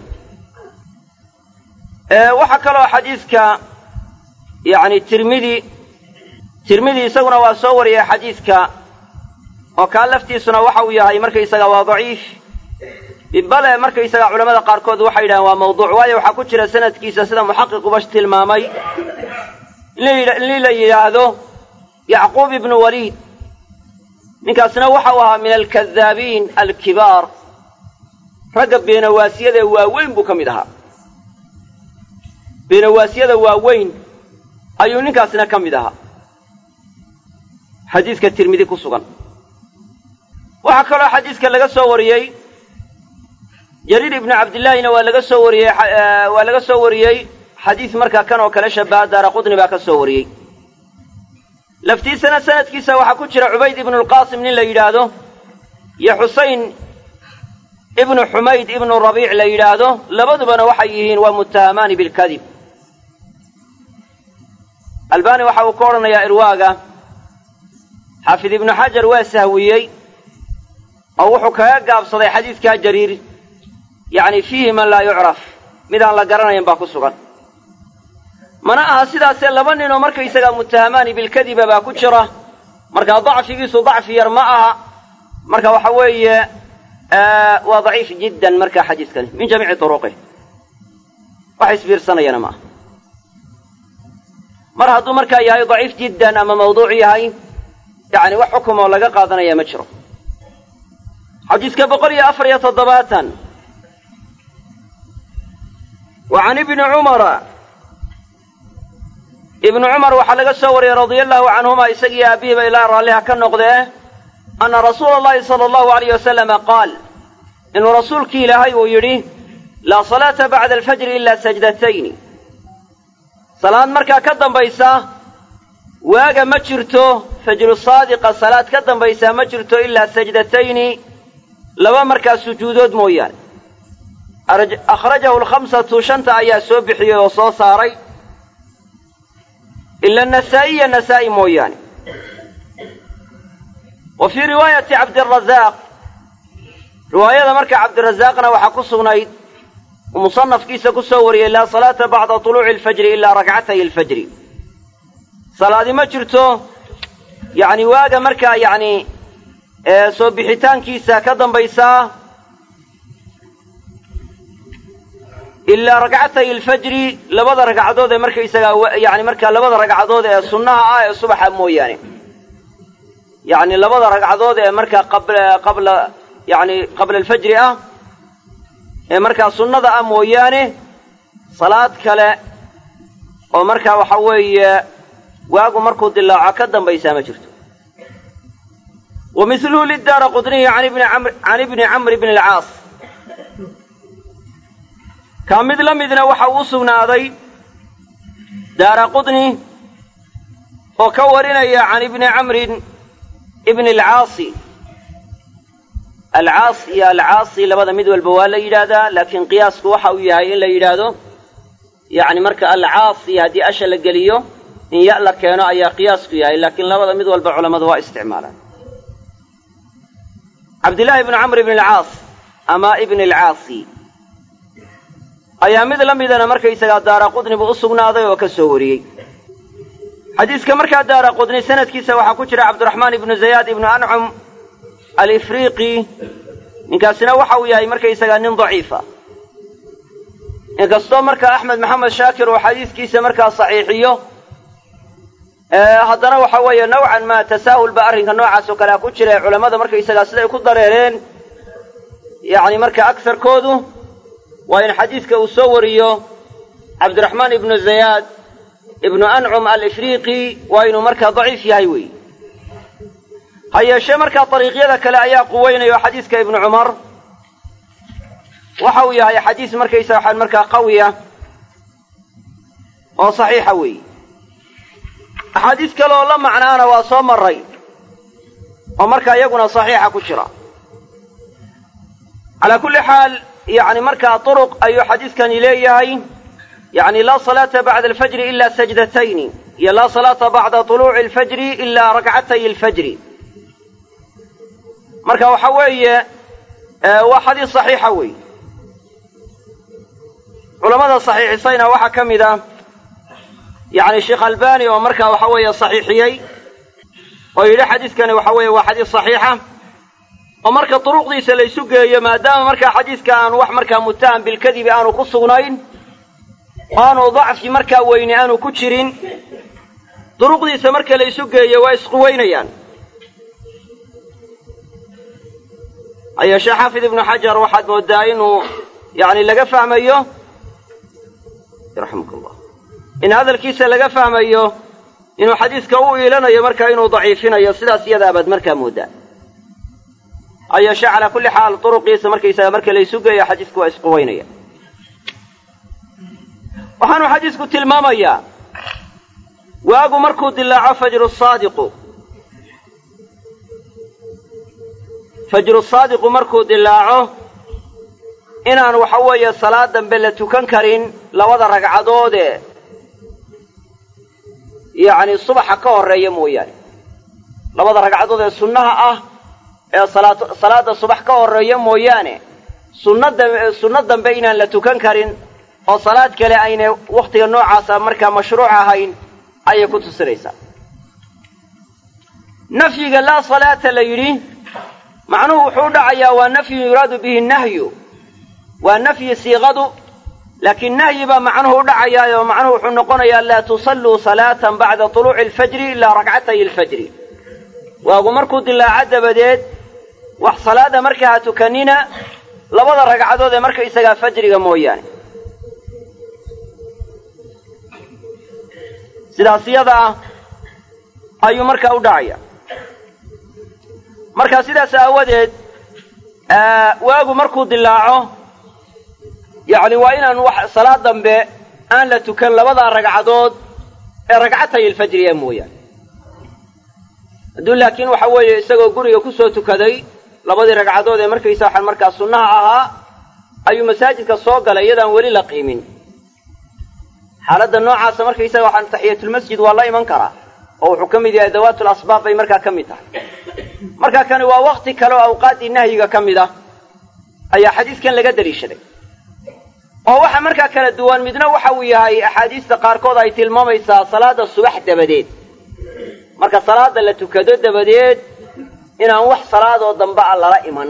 waxaa kaloo xadiiska yacni tirmidi tirmidi isaguna waa soo wariyay xadiiska oo kaa laftiisuna waxa uu yahay markaysaga waa daciif bale markaysaga culamada qaarkood waxay yidhahaan waa mawduuc waayo waxaa ku jira sanadkiisa sida muxaqiquba tilmaamay in la yidhaahdo yacquub ibnu waliid ninkaasna waxa uu ahaa min alkadaabiin alkibaar ragga beenawaasiyada waaweyn buu ka mid ahaa beenawaasiyada waaweyn ayuu ninkaasna ka mid ahaa xadiiska tirmidi ku sugan waxaa kaloo xadiiska laga soo wariyey jariir ibnu cabdillaahina waa laga soo wariyey waa laga soo wariyey xadiis markaa kan oo kale shabaha daara qudni baa ka soo wariyey laftiisana sanadkiisa waxaa ku jira cubayd ibnu lqaasim nin la yidhaahdo iyo xusayn ibnu xumayd ibnu rabiic la yidhaahdo labadubana waxay yihiin waa muttahamaani bilkadib albani waxa uu ka odhanayaa irwaaga xaafid ibnu xajar waa sahwiyey oo wuxuu kaga gaabsaday xadiidkaa jariir yacni fiihi man laa yucraf mid aan la garanayn baa ku sugan mana aha sidaasee laba nin oo markaysagaa muttahamaani bilkadiba baa ku jira markaa dacfigiisu dacfi yar ma aha marka waxa weeye waa daciif jiddan markaa xadiiskani min jamiici turuqih wax isbiirsanayana ma aha mar hadduu markaa yahay daciif jiddan ama mawduuc yahay yacni wax xukum oo laga qaadanaya ma jiro xadiiska boqol iyo afar iyo toddobaatan wa can ibni cumara ibnu cumar waxaa laga soo wariyey radia allahu canhuma isagii aabihiiba ilaa raalliha ka noqdee anna rasuula allahi sala allahu alayh wasalama qaal inuu rasuulkii ilaahay uu yidhi laa salaata bacda alfajri ilaa sajdatayni salaad markaa ka dambaysa waaga ma jirto fajru saadiqa salaad ka dambaysaa ma jirto ilaa sajdatayni laba markaa sujuudood mooyaane akhrajahu alkhamsatu shanta ayaa soo bixiyey oo soo saaray ila nasaa'iya nasaa'i mooyaane wa fii riwaayati cabdirazaaq riwaayada marka cabdirazaaqna waxaa ku sugnayd musanafkiisa ku soo wariyey laa salaata bacda tuluuci alfajri ilaa rakcatay alfajri salaadi ma jirto yacni waaga markaa yacni soo bixitaankiisa ka dambaysaa ilaa ragcatay alfajri labada ragcadood ee markaysagaa yani markaa labada ragcadood ee sunnaha ah ee subaxa mooyaane yacni labada ragcadood ee markaa qabla qabla yani qabla alfajri ah ee markaa sunnada ah mooyaane salaad kale oo markaa waxa weeye waagu markuu dilaaco ka dambaysaa ma jirto wa mithluhu lidaara qudniyi can ibni camr can ibni camr bni alcaas kaa mid la midna waxa uu sugnaaday daara qudni oo ka warinaya can ibni camrin ibni alcaasi alcaas iyo alcaasi labada mid walba waa la yidhaahdaa laakiin qiyaasku waxa uu yahay in la yidhaahdo yacni marka alcaasi haddii asha la geliyo in ya la keeno ayaa qiyaasku yahay laakiin labada mid walba culammadu waa isticmaalaan cabdillaahi ibnu camr ibni alcaas ama ibni alcaasi ayaa mid la midana markaysagaa daara qudni buu u sugnaaday oo ka soo wariyey xadiiska markaa daara qudni sanadkiisa waxaa ku jira cabdiraxmaan ibnu zayaad ibnu ancum alifriiqi ninkaasina waxa uu yahay markaysagaa nin daciifa inkastoo markaa axmed maxamed shaakir uu xadiiskiisa markaa saxiixiyo haddana waxa weeye nawcan maa tasaahul ba arrinka noocaas oo kalea ku jira ee culammada markaysagaa siday ku dareereen yacni marka agsarkoodu waa in xadiidka uu soo wariyo cabdiraxmaan ibnu zayaad ibnu ancum alifriiqi waa inuu markaa daciif yahay wey ha yeeshee markaa dariiqyada kale ayaa quweynaya oo xadiiska ibnu cumar waxa uu yahay xadiis markaysa waxaan markaa qawiya oo saxiixa weeye axaadiis kale oo la macnaana waa soo maray oo markaa iyaguna saxiixa ku jira calaa kulli xaal yacni markaa turuq ayuu xadiiskani leeyahay yacni laa salaata bacda alfajri ila sajdatayni iyo laa salaata bacda tuluuci alfajri ilaa rakcatay alfajri marka waxa weeye waa xadiis saxiixa weeye culamada saxiixisayna waxaa ka mid ah yacni sheekh albani oo markaa waxa weeye saxiixiyey oo yidhi xadiiskani waxa weeye waa xadiis saxiixa oo marka duruqdiisa la ysu geeyo maadaama markaa xadiiska aanu wax markaa muttaham bilkadibi aanu ku sugnayn aanu dacfi markaa weyne aanu ku jirin duruqdiisa marka la ysu geeyo waa isquweynayaan hayeeshee xaafid ibnu xajar waxaad moodaa inuu yani laga fahmayo raximuk llah in hadalkiisa laga fahmayo inuu xadiiska u iilanayo markaa inuu daciifinayo sidaas iyadaabaad markaa moodaa hayeeshee calaa kulli xaal duruqiisa markaysaga marka la ysu geeyo xadiisku waa isquweynaya waxaanu xadiisku tilmaamayaa waagu markuu dilaaco fajru saadiqu fajru saadiqu markuu dilaaco inaan waxa weeye salaad dambe la tukan karin labada ragcadoodee yacni subaxa ka horreeya mooyaane labada ragcadood ee sunnaha ah ee salaad salaadda subax ka horreeya mooyaane sunna dambe sunno dambe inaan la tukan karin oo salaad kale aynay wakhtiga noocaasa markaa mashruuc ahayn ayay ku tusinaysaa nafyiga laa salaata la yidhi macnuhu wuxuu u dhacayaa waa nafyun yuraadu bihi nahyu waa nafyi siiqadu laakiin nahyi baa macnuhu u dhacayaayo macnuhu wuxuu noqonayaa laa tusalluu salaatan bacda tuluuci alfajri ilaa rakcatay alfajri waagu markuu dilaaco dabadeed wax salaada markaa ha tukanina labada ragcadood ee marka isagaa fajriga mooyaane sidaas iyada ah ayuu markaa u dhacaya marka sidaas aawadeed waagu markuu dilaaco yacni waa inaan wax salaad dambe aan la tukan labadaa ragcadood ee ragcatay alfajriya mooyaane hadduu laakiin waxa weeye isagoo guriga kusoo tukaday labadii ragcadood ee markaysa waxaan markaa sunnaha ahaa ayuu masaajidka soo galay iyadaan weli la qiimin xaaladda noocaasa markaysaga waxaan taxiyatulmasjid waa la iman karaa oo wuxuu ka mid yahay dawaatul asbaab bay markaa ka mid tahay marka kani waa wakti kale oo awqaaddii nahyiga ka mid ah ayaa xadiiskan laga daliishaday oo waxa markaa kala duwan midna waxa uu yahay axaadiista qaarkood ay tilmaamaysaa salaada subax dabadeed marka salaada la tukado dabadeed inaan wax salaadoo dambe a lala iman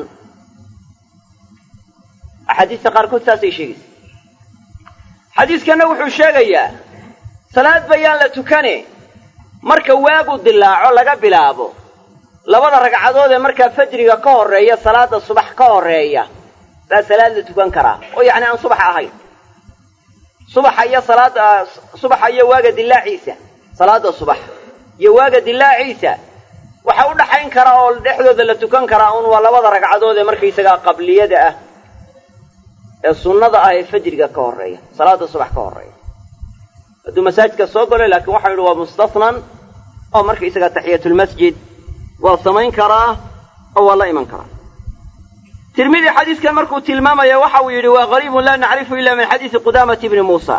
axaadiista qaarkood saasay sheegaysa xadiiskanna wuxuu sheegayaa salaad bayaan la tukane marka waagu dilaaco laga bilaabo labada ragcadood ee markaa fajriga ka horreeya salaada subax ka horreeya baa salaad la tukan karaa oo yacni aan subax ahayn subaxa iyo salaada subaxa iyo waaga dilaaciisa salaada subax iyo waaga dilaaciisa waxa u dhaxayn kara oo dhexdooda la tukan karaa un waa labada ragcadood ee markaysagaa qabliyada ah ee sunnada ah ee fajriga ka horreeya salaada subax ka horreeya hadduu masaajidka soo galo laakiin waxau yidhi waa mustasnan oo markaysagaa taxiyatulmasjid waa samayn karaa oo waa la iman karaa tirmidi xadiiskan markuu tilmaamaya waxa uu yidhi waa qariibun laa nacrifu ila min xadiisi qudaamati bni muusa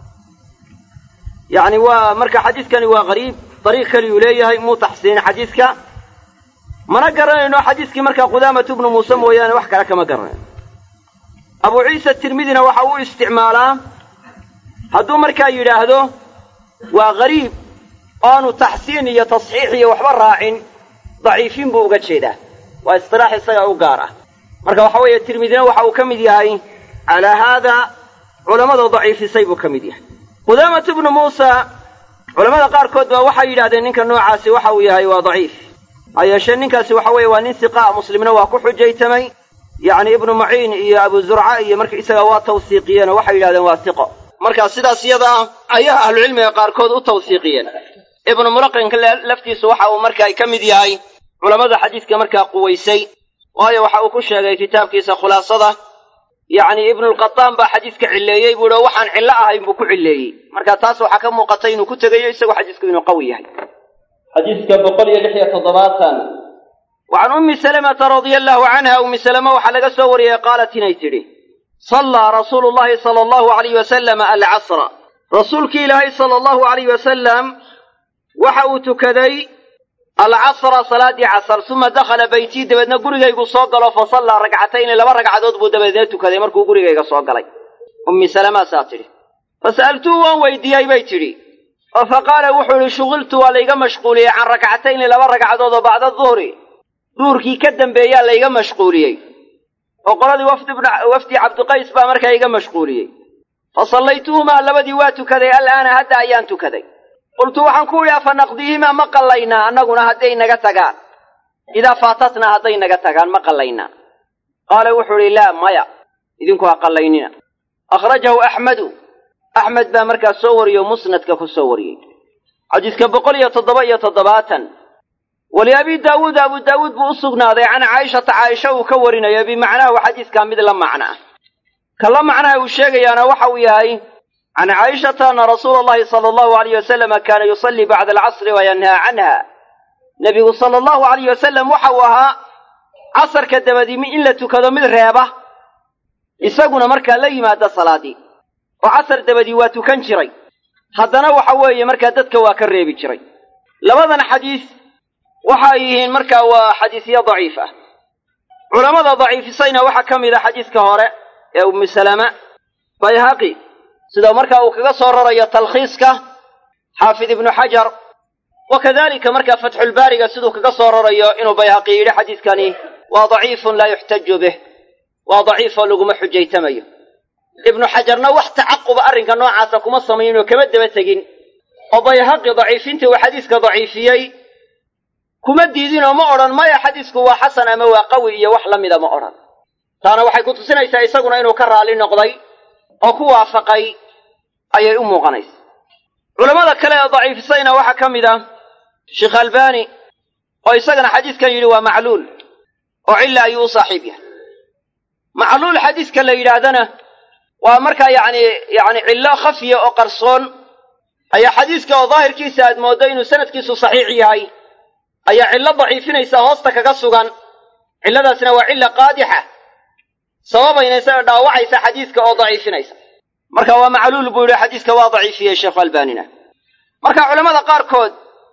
yacni waa marka xadiiskani waa qariib dariiq kaliyuu leeyahay muu taxsiinin xadiiska mana garanayno xadiiskii markaa qudaamatu bnu muuse mooyaane wax kale kama garanayno abu ciisa tirmidina waxa uu isticmaalaa hadduu markaa yidhaahdo waa qariib oanu taxsiin iyo tasxiix iyo waxba raacin daciifin buu uga jeedaa waa istilaax isaga u gaar ah marka waxa weeye tirmidina waxa uu ka mid yahay calaa haada culammada daciifisay buu ka mid yahay qudaamatu bnu muusa culamada qaarkood baa waxay yidhahdeen ninka noocaasi waxa uu yahay waa daciif ha yeeshee ninkaasi waxa weeye waa nin siqaa muslimna waa ku xujaytamay yacni ibnu maciin iyo abu zurca iyo marka isaga waa tawsiiqiyeen oo waxay yidhahdeen waa siqo marka sidaas iyada ah ayaa ahlucilmiga qaarkood u tawsiiqiyeen ibnu mulaqinka laftiisu waxa uu markaa ka mid yahay culammada xadiiska markaa quwaysay waayo waxa uu ku sheegay kitaabkiisa khulaasada yacni ibnulqataan baa xadiiska cilleeyey buu ihi oo waxaan cillo ahayn buu ku cilleeyey marka taas waxaa ka muuqatay inuu ku tegayo isagoo xadiisku inuu qawi yahay xadiiska boqol iyo lix iyo toddobaatan wacan ummi salamata radia allahu canha ummi salama waxaa laga soo wariyey qaalat inay tidhi sallaa rasuulu llahi sala allahu alayh wasalam alcasra rasuulkii ilaahay sala allahu alayh wasalam waxa uu tukaday alcasra salaaddii casar suma dakhala beytii dabeedna gurigaygu soo galo fa sallaa ragcatayni laba ragcadood buu dabeedna tukaday markuu gurigayga soo galay ummi salamaasaa tidhi fasa'altuhu waan weydiiyey bay tidhi oo fa qaala wuxuu idhi shuqiltu waa layga mashquuliyey can rakcatayni laba ragcadood oo bacda duhri duhurkii ka dambeeyaa layga mashquuliyey oo qoladii wafdi cabdiqays baa markaa iga mashquuliyey fa sallaytuhumaa labadii waa tukaday al'aana hadda ayaan tukaday qultu waxaan ku idhi afa naqdiihimaa ma qallaynaa annaguna hadday naga tagaan idaa faatatnaa hadday naga tagaan ma qallaynaa qaala wuxuu idhi laa maya idinku ha qallaynina akhrajahu axmedu axmed baa markaas soo wariyo musnadka ku soo wariyey xadiiska boqol iyo toddoba iyo toddobaatan waliabi daawuud abu daawuud buu u sugnaaday can caaishata caaisha uu ka warinayo bimacnaahu xadiiskaa mid la macno ah ka la macnaha uu sheegayaana waxa uu yahay can caaishata ana rasuula allahi sala allahu alayh wasalama kaana yusallii bacda alcasri wayanhaa canha nebigu sala allahu alayh wasalam waxa uu ahaa casarka dabadimi in la tukado mid reeba isaguna markaa la yimaada salaadii oo casar dabadii waa tukan jiray haddana waxa weeye markaa dadka waa ka reebi jiray labadan xadiis waxa ay yihiin markaa waa xadiisyo daciif ah culammada daciifisayna waxaa ka mid a xadiiska hore ee ummu salama bayhaqi sida markaa uu kaga soo rarayo talkhiiska xaafid ibnu xajar wa kadalika markaa fatxulbaariga siduu kaga soo rarayo inuu bayhaqi yidhi xadiiskani waa daciifun laa yuxtaju bih waa daciifoo laguma xujaytamayo ibnu xajarna wax tacaquba arrinka noocaasa kuma samayn oo kama daba tegin oo bayhaqi daciifintii uu xadiiska daciifiyey kuma diidin oo ma odhan maya xadiisku waa xasan ama waa qawi iyo wax la mida ma odhan taana waxay ku tusinaysaa isaguna inuu ka raalli noqday oo ku waafaqay ayay u muuqanaysa culammada kale ee daciifisayna waxaa ka mid ah sheekh albani oo isagana xadiiskan yidhi waa macluul oo cilla ayuu u saaxiib yahay macluul xadiiska la yidhaahdana waa markaa yacni yacni cillo khafiya oo qarsoon ayaa xadiiska oo daahirkiisa aad mooddo inuu sanadkiisu saxiix yahay ayaa cillo daciifinaysa hoosta kaga sugan cilladaasna waa cilla qaadixa sababaynaysa oo dhaawacaysa xadiiska oo daciifinaysa marka waa macluul buu yidhi xadiiska waa daciifiyey sheekhu albaanina marka culammada qaarkood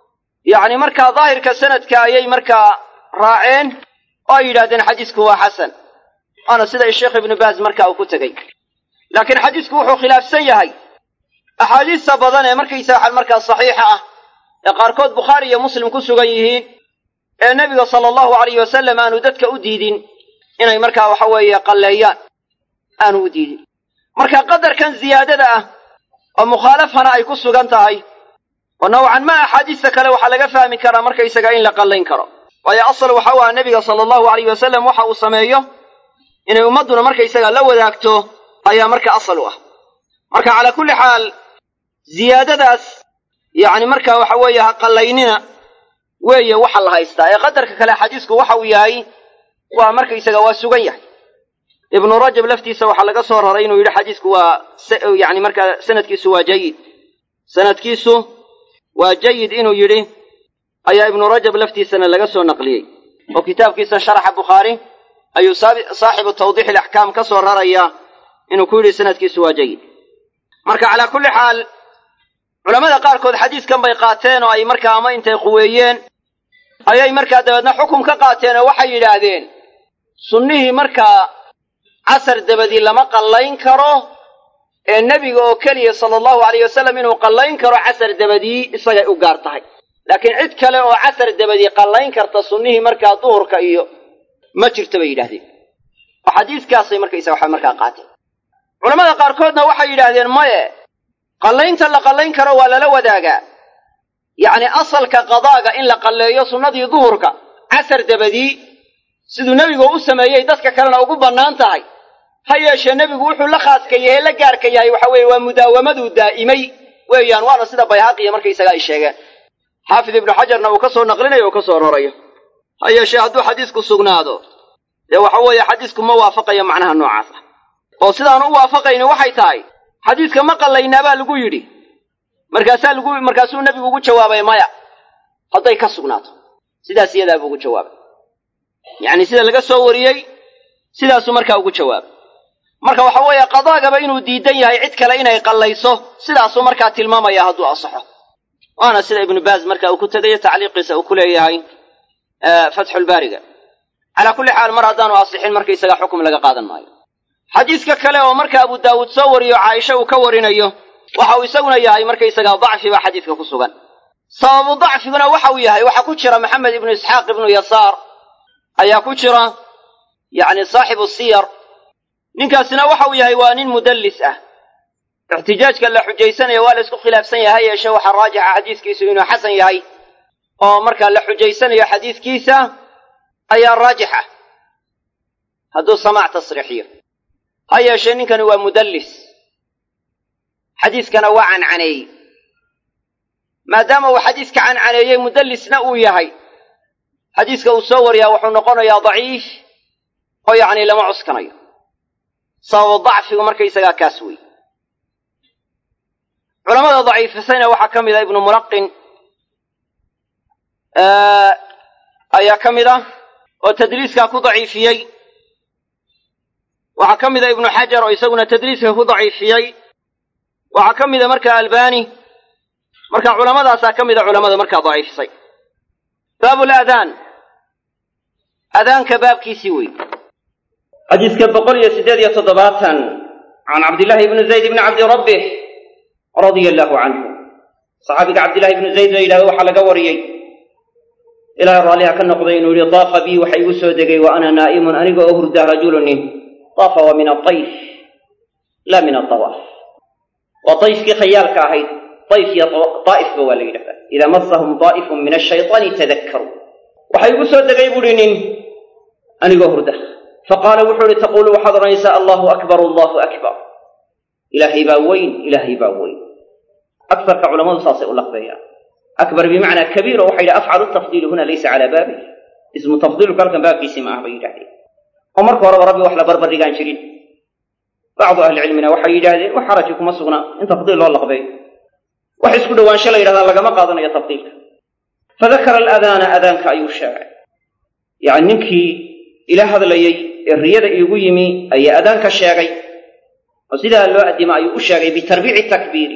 yacni markaa daahirka sanadka ayay markaa raaceen oo ay yidhahdeen xadiisku waa xasan waana sida sheekh ibnu baaz marka uu ku tegey laakiin xadiisku wuxuu khilaafsan yahay axaadiista badan ee markaysa waxaa markaa saxiixa ah ee qaarkood bukhaari iyo muslim ku sugan yihiin ee nebiga sala allahu alayh wasalam aanu dadka u diidin inay markaa waxa weeye qalleeyaan aanu u diidin marka qadarkan ziyaadada ah oo mukhaalafana ay ku sugan tahay oo nowcan ma axaadiista kale waxaa laga fahmi karaa markaysaga in la qallayn karo waayo asal waxa u aha nebiga sala allahu alayh wasalam waxa uu sameeyo inay ummadduna markaysaga la wadaagto ayaa marka asal u ah marka calaa kulli xaal ziyaadadaas yacni marka waxa weeye ha qallaynina weeye waxa la haystaa ee qadarka kale xadiisku waxa uu yahay waa markaysaga waa sugan yahay ibnu rajab laftiisa waxaa laga soo raray inuu yidhi xadiisku waa yani markaa sanadkiisu waa jayid sanadkiisu waa jayid inuu yidhi ayaa ibnu rajab laftiisana laga soo naqliyey oo kitaabkiisa sharaxa bukhaari ayuu saaxibu tawdiix ilaxkaam ka soo raraya inuu ku yidhi sanadkiisu waa jayid marka calaa kulli xaal culammada qaarkood xadiiskan bay qaateen oo ay markaa ama intay quweeyeen ayay markaa dabeedna xukum ka qaateen oo waxay yidhaahdeen sunnihii markaa casar dabadii lama qallayn karo ee nebiga oo keliya sala allahu alayh wasalam inuu qallayn karo casar dabadii isagay u gaar tahay laakiin cid kale oo casar dabadii qallayn karta sunnihii markaa duhurka iyo ma jirto bay yidhahdeen oo xadiiskaasay markaysa waxa markaa qaateen culamada qaarkoodna waxay yidhaahdeen maye qallaynta la qallayn karo waa lala wadaagaa yacni asalka qadaaga in la qalleeyo sunnadii duhurka casar dabadii siduu nebigu u sameeyey dadka kalena ugu bannaan tahay ha yeeshee nebigu wuxuu la khaaska yahay la gaarka yahay waxa weeye waa mudaawamaduu daa'imay weeyaan waana sida bayhaqiya markaysaga ay sheegeen xaafid ibnu xajarna uu ka soo naqlinayo oo ka soo rorayo ha yeeshee hadduu xadiisku sugnaado dee waxa weeye xadiisku ma waafaqayo macnaha noocaas ah oo sidaan u waafaqayni waxay tahay xadiiska ma qallaynaa baa lagu yidhi markaasaa lagu markaasuu nebigu ugu jawaabay maya hadday ka sugnaato sidaas iyadaa buu ugu jawaabay yacni sida laga soo wariyey sidaasuu markaa ugu jawaabay marka waxa weeye qadaagaba inuu diidan yahay cid kale inay qallayso sidaasuu markaa tilmaamaya hadduu asaxo waana sida ibnu baaz marka uu ku tegayo tacliiqiisa uu ku leeyahay fatxulbaariga calaa kulli xaal mar haddaanu asixin markaysaga xukum laga qaadan maayo xadiiska kale oo marka abu daawuud soo wariyo caaisha uu ka warinayo waxa uu isaguna yahay markaysaga dacfi baa xadiiska ku sugan sababu dacfiguna waxa uu yahay waxaa ku jira maxamed ibnu isxaaq ibnu yasaar ayaa ku jira yacni saaxibu siyar ninkaasina waxa uu yahay waa nin mudallis ah ixtijaajka la xujaysanaya waa la isku khilaafsan yahay yeeshe waxaa raajixa xadiiskiisu inuu xasan yahay oo markaa la xujaysanayo xadiiskiisa ayaa raajixa hadduu samaac tasriixiyo ha yeeshee ninkani waa mudallis xadiiskana waa cancaneeyey maadaama uu xadiiska cancaneeyey mudallisna uu yahay xadiiska uu soo wariyaa wuxuu noqonayaa daciif oo yacni lama cuskanayo sababu dacfigu markaysagaa kaas wey culamada daciifisayna waxaa ka mid a ibnu mulaqin ayaa ka mid ah oo tadliiskaa ku daciifiyey waxaa ka mid a ibnu xajar oo isaguna tadliiska ku daciifiyey waxaa ka mida markaa albani marka culamadaasaa ka mida culamada markaa daciifisay baabu laadaan adaanka baabkiisii wey xadiiska boqol iyo siddeed iyo toddobaatan can cabdillaahi ibni zayd ibni cabdi rabbih radia allaahu canhu saxaabiga cabdillahi ibnu zayd la yidhahdo waxaa laga wariyey ilaahay raalliha ka noqday inuu yihi daafa bii waxa igu soo degay wa ana naa'imun aniga oo hurda rajulunin daafa waa min adayf laa min adawaaf waa dayfkii khayaalka ahayd dayf iyo daa'ifba waa la yidhahdaa idaa masahum daa'ifun min ashaytaani tadakkaruu waxa igu soo degay buuhi nin anigoo hurda faqaala wuxuu ihi taquulu waxaad odhanaysaa allahu akbar allahu akbar ilaahay baa weyn ilaahay baa weyn akarka culamadu saasay u laqbeeyaan akbar bimacnaa kabiir oo waxay yidhi afcalu tafdiilu huna laysa calaa baabi ismu tafdiilku halkan baabkiisii ma ah bay yidhahdeen oo marka horeba rabbi wax la barbardhigaan jirin bacdu ahlicilmina waxay yidhaahdeen wax xaraji kuma sugna in tafdiil loo laqbeeyo wax isku dhowaansho la yidhahdaa lagama qaadanayo tafdiilka fadakara alaadaana adaanka ayuu sheegay yacni ninkii ila hadlayey ee riyada iigu yimi ayaa adaanka sheegay oo sidaa loo addima ayuu u sheegay bitarbiici takbiiri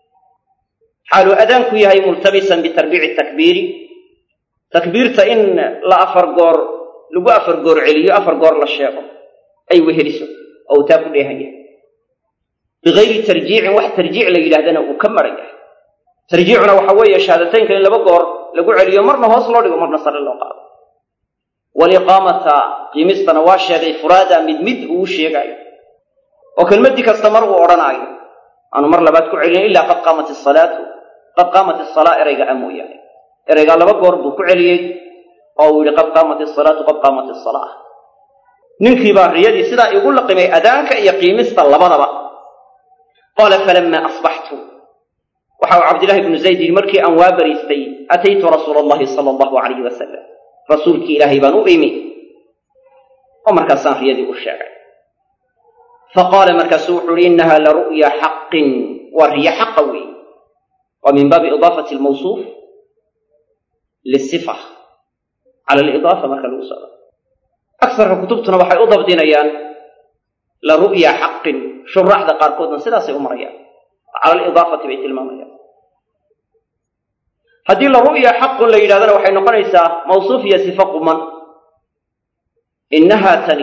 xaaluu adaanku yahay multabisan bitarbiici takbiiri takbiirta in la afar goor lagu afar goor celiyo afar goor la sheego ay weheliso oo uu taa ku dheehan yahay bigayri tarjiicin wax tarjiic la yidhahdana uu ka maran yahay tarjiicuna waxa weeye shahaadateynka in laba goor lagu celiyo marna hoos loo dhigo marna sare loo qaado waliqaamata qiimistana waa sheegay furaada mid mid uu sheegaayo oo kelmaddii kasta mar uu odhanaayo aanu mar labaad ku celin ilaa qad qaamat isalaatu qad qaamat isalaa erayga a mooyaane eraygaa laba goor buu ku celiyey oo uu yihi qad qaamat isalaatu qad qaamat isalaa ninkii baa riyadii sidaa igu laqimay adaanka iyo qiimista labadaba qaala falamaa asbaxtu waxa uu cabdillahi ibnu zayd yidhi markii aan waa bariistay ataytu rasuula allahi sala allahu calayhi wasalam rasuulkii ilaahay baan u imi oo markaasaan riyadii u sheegay faqaala markaasu wuxuu uhi innaha la ru'ya xaqin waa riyo xaqa weey waa min baabi idaafati almawsuuf lisifa cala alidaafa marka lagu socdo aksarka kutubtuna waxay u dabdinayaan la ru'ya xaqin shuraaxda qaarkoodna sidaasay u marayaan cala alidaafati bay tilmaamayaan haddii la ru'ya xaqun la yidhahdana waxay noqonaysaa mawsuuf iyo sifo quman innahaa tani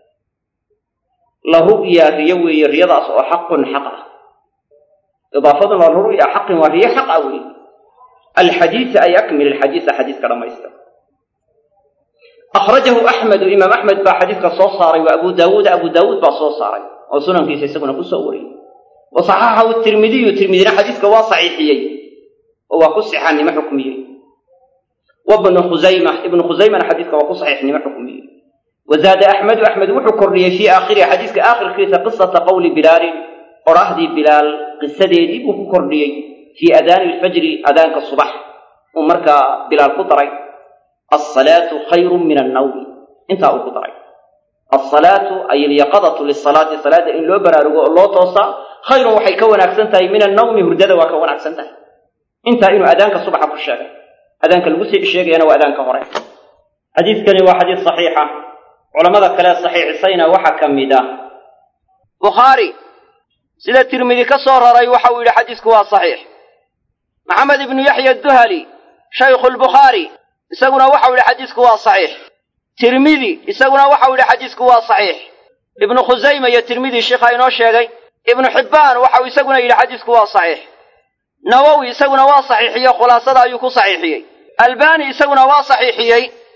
la ru'ya riyo weeye riyadaas oo xaqun xaq ah idaafaduna la ru'ya xaqin waa riyo xaq ah weeye alxadiisa ay akmil alxadiisa xadiiska dhammaystir akhrajahu axmedu imaam axmed baa xadiiska soo saaray wa abu daawuud abu daawuud baa soo saaray oo sunankiisa isaguna ku soo wariyey wa saxaxahu tirmidiyu tirmidina xadiiska waa saxiixiyey oo waa ku sixannimo xukmiyey wa bnu khusayma ibnu khusaymana xadiiska waa ku saxiixnimo xukmiyey wa zaada axmedu axmed wuxuu kordhiyey fii aakhirihi xadiiska aakhirkiisa qisata qowli bilaalin qoraahdii bilaal qisadeedii buu ku kordhiyey fii adaani alfajri adaanka subax uu markaa bilaal ku daray alsalaatu khayrun min annawmi intaa uu ku daray alsalaatu ay alyaqadatu lisalaati salaada in loo baraarugo oo loo toosaa khayrun waxay ka wanaagsan tahay min annawmi hurdada waa ka wanaagsan tahay intaa inuu adaanka subaxa ku sheegay adaanka lagu sii sheegayana waa adaanka hore xadiidkani waa xadiis saxiixa culamada kale saxiixisayna waxaa ka mid ah bukhaari sida tirmidi ka soo raray waxa uu yidhi xadiisku waa saxiix maxamed ibnu yaxya duhali shaykhu lbukhaari isaguna waxau yidhi xadiisku waa saxiix tirmidi isaguna waxau yidhi xadiisku waa saxiix ibnu khusayma iyo tirmidi sheikha inoo sheegay ibnu xibbaan waxau isaguna yidhi xadiisku waa saxiix nawowi isaguna waa saxiixiyey khulaasada ayuu ku saxiixiyey albani isaguna waa saxiixiyey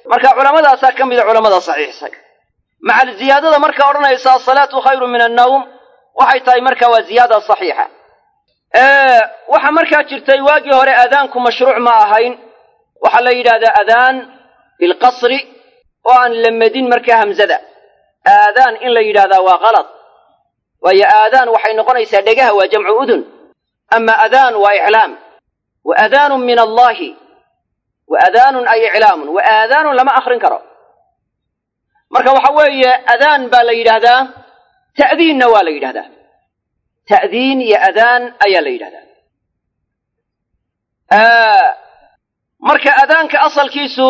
marka culammadaasaa ka mida culamada saxiixsay macal ziyaadada marka odhanaysa asalaatu khayru min annawm waxay tahay marka waa ziyaada saxiixa waxaa markaa jirtay waagii hore aadaanku mashruuc ma ahayn waxaa la yidhahdaa adaan bilqasri oo aan la medin markaa hamzada aadaan in la yidhahdaa waa kalad waayo aadaan waxay noqonaysaa dhegaha waa jamcu udun ama adaan waa iclaam wa adaanun min allahi wa adaanun ay iclaamun wa aadaanun lama akrin karo marka waxa weeye adaan baa la yidhaahdaa ta'diinna waa la yidhahdaa ta'diin iyo adaan ayaa la yidhahdaa marka adaanka asalkiisu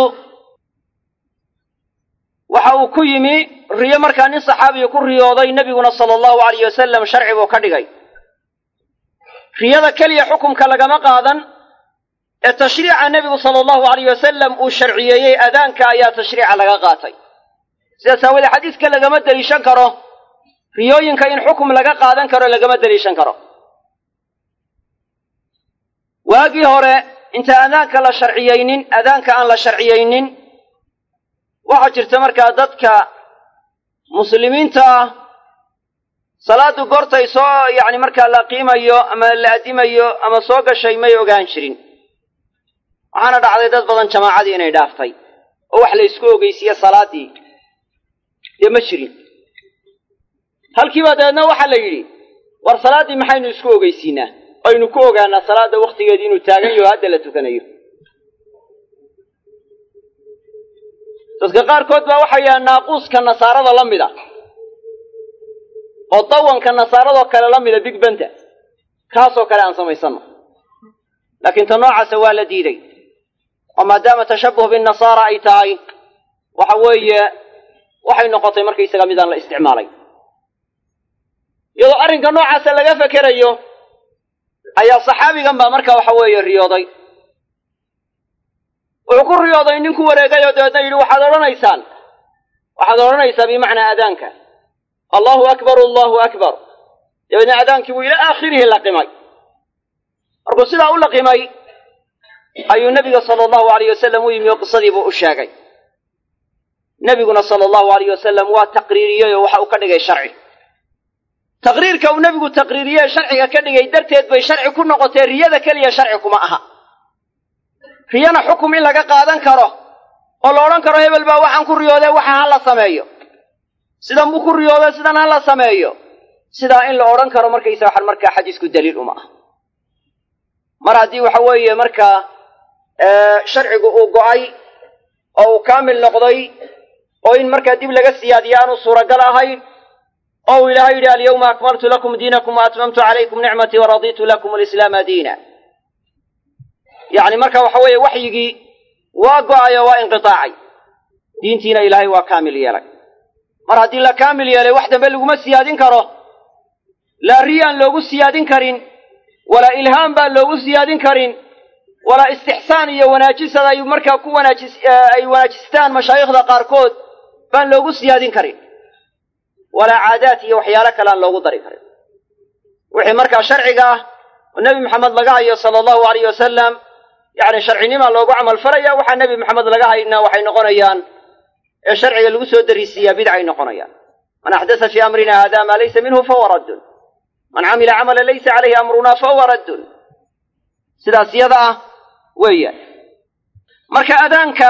waxa uu ku yimi riyo markaa nin saxaabiya ku riyooday nebiguna sala allahu alayh wasalam sharci buu ka dhigay riyada keliya xukumka lagama qaadan ee tashriica nebigu sala allahu alayh wasalam uu sharciyeeyey adaanka ayaa tashriica laga qaatay sidaas aawoodee xadiiska lagama deliishan karo riyooyinka in xukum laga qaadan karo lagama deliishan karo waagii hore inta adaanka la sharciyeynin adaanka aan la sharciyeynin waxaa jirta markaa dadka muslimiinta ah salaadu goortay soo yacni markaa la qiimayo ama la addimayo ama soo gashay may ogaan jirin waxaana dhacday dad badan jamaacadii inay dhaaftay oo wax la ysku ogeysiiye salaaddii dee ma jirin halkiiba dabeedna waxaa la yidhi war salaaddii maxaynu isku ogeysiinaa aynu ku ogaanaa salaadda wakhtigeedii inuu taagan yaho hadda la tukanayo dadka qaarkood baa waxay yidhaha naaquuska nasaarada la mida oo dawanka nasaaradoo kale la mida big benta kaasoo kale aan samaysanno laakiin ta noocaasa waa la diiday oo maadaama tashabuh binnasaara ay tahay waxa weeye waxay noqotay markaysaga midaan la isticmaalay iyadoo arrinka noocaasa laga fekerayo ayaa saxaabigan baa marka waxa weeye riyooday wuxuu ku riyooday nin ku wareegay oo dabeedna yidhi waxaad odhanaysaan waxaad odhanaysaa bimacnaa adaanka allahu akbar allahu akbar dabeedna adaankii buu ila aakhirihi laqimay markuu sidaa u laqimay ayuu nebiga sala allahu alayh wasalam u yimi oo qisadiibuu u sheegay nebiguna sala allahu alayh wasalam waa taqriiriyey oo waxa uu ka dhigay sharci taqriirka uu nebigu taqriiriyey sharciga ka dhigay darteed bay sharci ku noqotee riyada keliya sharci kuma aha riyana xukum in laga qaadan karo oo la odhan karo hebel baa waxaan ku riyoodee waxa ha la sameeyo sidan buu ku riyoodee sidan ha la sameeyo sidaa in la odhan karo markaysa waxaan markaa xadiisku daliil uma ah mar haddii waxa weeye markaa sharcigu uu go'ay oo uu kaamil noqday oo in markaa dib laga siyaadiyo aanu suuragal ahayn oo uu ilaahay yidhi alyawma akmaltu lakum diinakum wa atmamtu calaykum nicmatii waraditu lakum alislaama diina yacni marka waxa weeye waxyigii waa go'ay oo waa inqitaacay diintiina ilaahay waa kaamil yeelay mar haddii la kaamil yeelay wax dambe laguma siyaadin karo laa riyaan loogu siyaadin karin walaa ilhaam baan loogu siyaadin karin walaa istixsaan iyo wanaajisad ay markaa ku wanaajis ay wanaajistaan mashaayikhda qaarkood baan loogu siyaadin karin walaa caadaad iyo waxyaalo kale aan loogu dari karin wixii markaa sharciga ah oo nebi maxamed laga hayo sala allahu alayh wasalam yacni sharcinimaa loogu camal falaya waxaa nebi maxamed laga haynaa waxay noqonayaan ee sharciga lagu soo darisiiyaa bidcay noqonayaan man axdasa fii amrina hada maa laysa minhu fahuwa raddun man camila camala laysa calayhi amrunaa fahuwa raddun sidaas yada ah weeyaan marka adaanka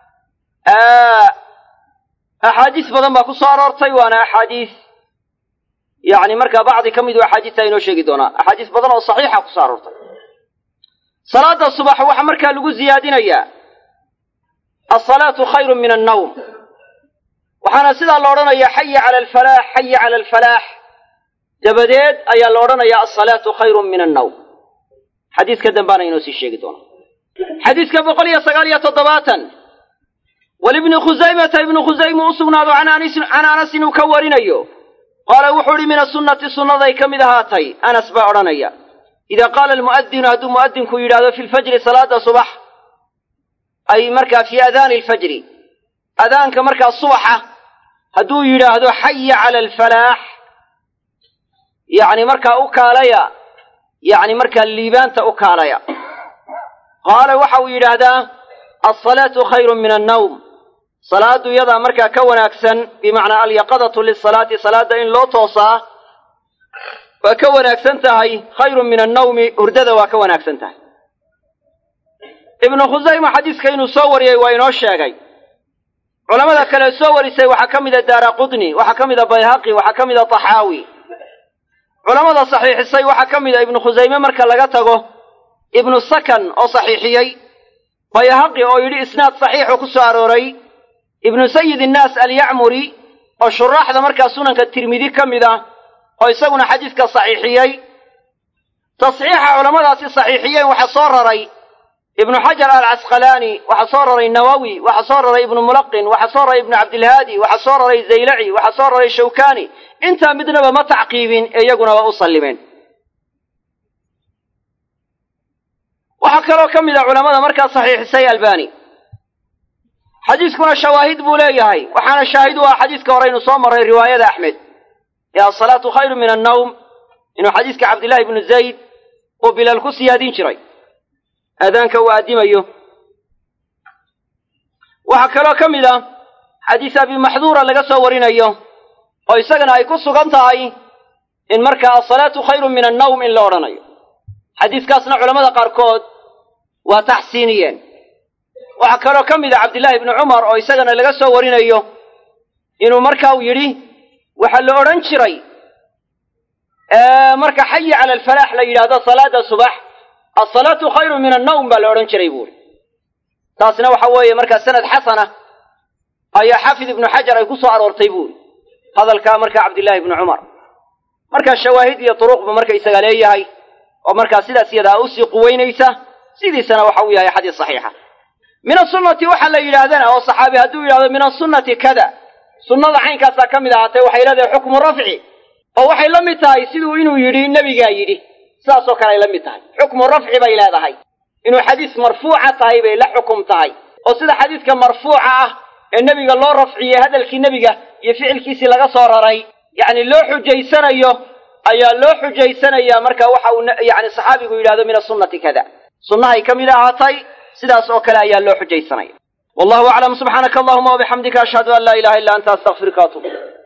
axaadiis badan baa ku soo aroortay waana axaadiis yacni markaa bacdi ka midu axaadiista inoo sheegi doonaa axaadiis badan oo saxiixa ku soo aroortay salaada subax waxaa markaa lagu ziyaadinayaa alsalaatu khayru min annawm waxaana sidaa la odhanayaa xaya cala alfalaax xaya cala alfalaax dabadeed ayaa la odhanayaa alsalaatu khayrun min annawm xadiiska dambaana inoo sii sheegi doonaa xadiiska boqol iyo sagaal iyo toddobaatan walibni khusaymata ibnu khusayma u sugnaado can anasin uu ka warinayo qaala wuxuu idhi min asunnati sunnaday ka mid ahaatay anas baa odhanaya idaa qaala almu'adinu hadduu mu'adinku yidhaahdo fi lfajri salaada subax ay markaa fii adaani alfajri adaanka markaa subaxa hadduu yidhaahdo xaya cala alfalaax yacni markaa u kaalaya yacni markaa liibaanta u kaalaya qaala waxa uu yidhaahdaa alsalaatu khayrun min annawm salaaddu iyadaa markaa ka wanaagsan bimacnaa alyaqadatu lisalaati salaadda in loo toosaa waa ka wanaagsan tahay khayrun min annawmi hurdada waa ka wanaagsan tahay ibnu khusayma xadiiska inuu soo wariyey waa inoo sheegay culamada kale soo warisay waxaa ka mida daara qudni waxaa ka mida bayhaqi waxaa ka mida taxaawi culamada saxiixisay waxaa ka mida ibnu khusayme marka laga tago ibnu sakan oo saxiixiyey bayhaqi oo yidhi isnaad saxiixu ku soo arooray ibnu sayid innaas alyacmuri oo shuraaxda markaa sunanka tirmidi ka mid ah oo isaguna xadiiska saxiixiyey tasxiixa culammadaasi saxiixiyeen waxaa soo raray ibnu xajar alcasqalaani waxaa soo raray nawowi waxaa soo raray ibnu mulaqin waxaa soo raray ibnu cabdilhaadi waxaa soo raray zaylaci waxaa soo raray shawkani intaa midnaba ma tacqiibin ee iyaguna waa u sallimeen waxaa kaloo ka mid a culamada markaa saxiixisay albani xadiiskuna shawaahid buu leeyahay waxaana shaahid u ah xadiiska hore inu soo maray riwaayada axmed ee asalaatu khayru min annawm inuu xadiiska cabdillahi ibnu zayd uu bilaal ku siyaadin jiray aadaanka uu addimayo waxaa kaloo ka mid ah xadiis abi maxduura laga soo warinayo oo isagana ay ku sugan tahay in markaa asalaatu khayrun min annawm in la odhanayo xadiiskaasna culamada qaarkood waa taxsiiniyeen waxaa kaloo ka mid ah cabdillaahi ibnu cumar oo isagana laga soo warinayo inuu marka uu yidhi waxaa la odhan jiray marka xayi cala alfalaax la yidhaahdo salaada subax asalaatu khayrun min annawm baa la odhan jiray buuri taasna waxa weeye markaa sanad xasana ayaa xaafid ibnu xajar ay ku soo aroortay buuri hadalkaa marka cabdillaahi ibnu cumar markaa shawaahid iyo turuqbu marka isaga leeyahay oo markaa sidaas iyadaa usii quweynaysa sidiisana waxa uu yahay xadiis saxiixa min asunnati waxaa la yidhaahdana oo saxaabi hadduu yidhahdo min asunnati kada sunnada caynkaasaa ka mid ahaatee waxay leedahay xukmu rafci oo waxay la mid tahay siduu inuu yidhi nebigaa yidhi sidaasoo kale ay la mid tahay xukmu rafci bay leedahay inuu xadiis marfuuca tahay bay la xukum tahay oo sida xadiiska marfuuca ah ee nebiga loo rafciyey hadalkii nebiga iyo ficilkiisii laga soo raray yacni loo xujaysanayo ayaa loo xujaysanayaa marka waxa uu yani saxaabigu yidhahdo min asunnati kada sunnahay ka mid ahaatay sidaas oo kale ayaa loo xujaysanaya wallahu aclam subxaanaka allahuma wabixamdika ashhadu an laa ilaha illa anta astaqfiruka atub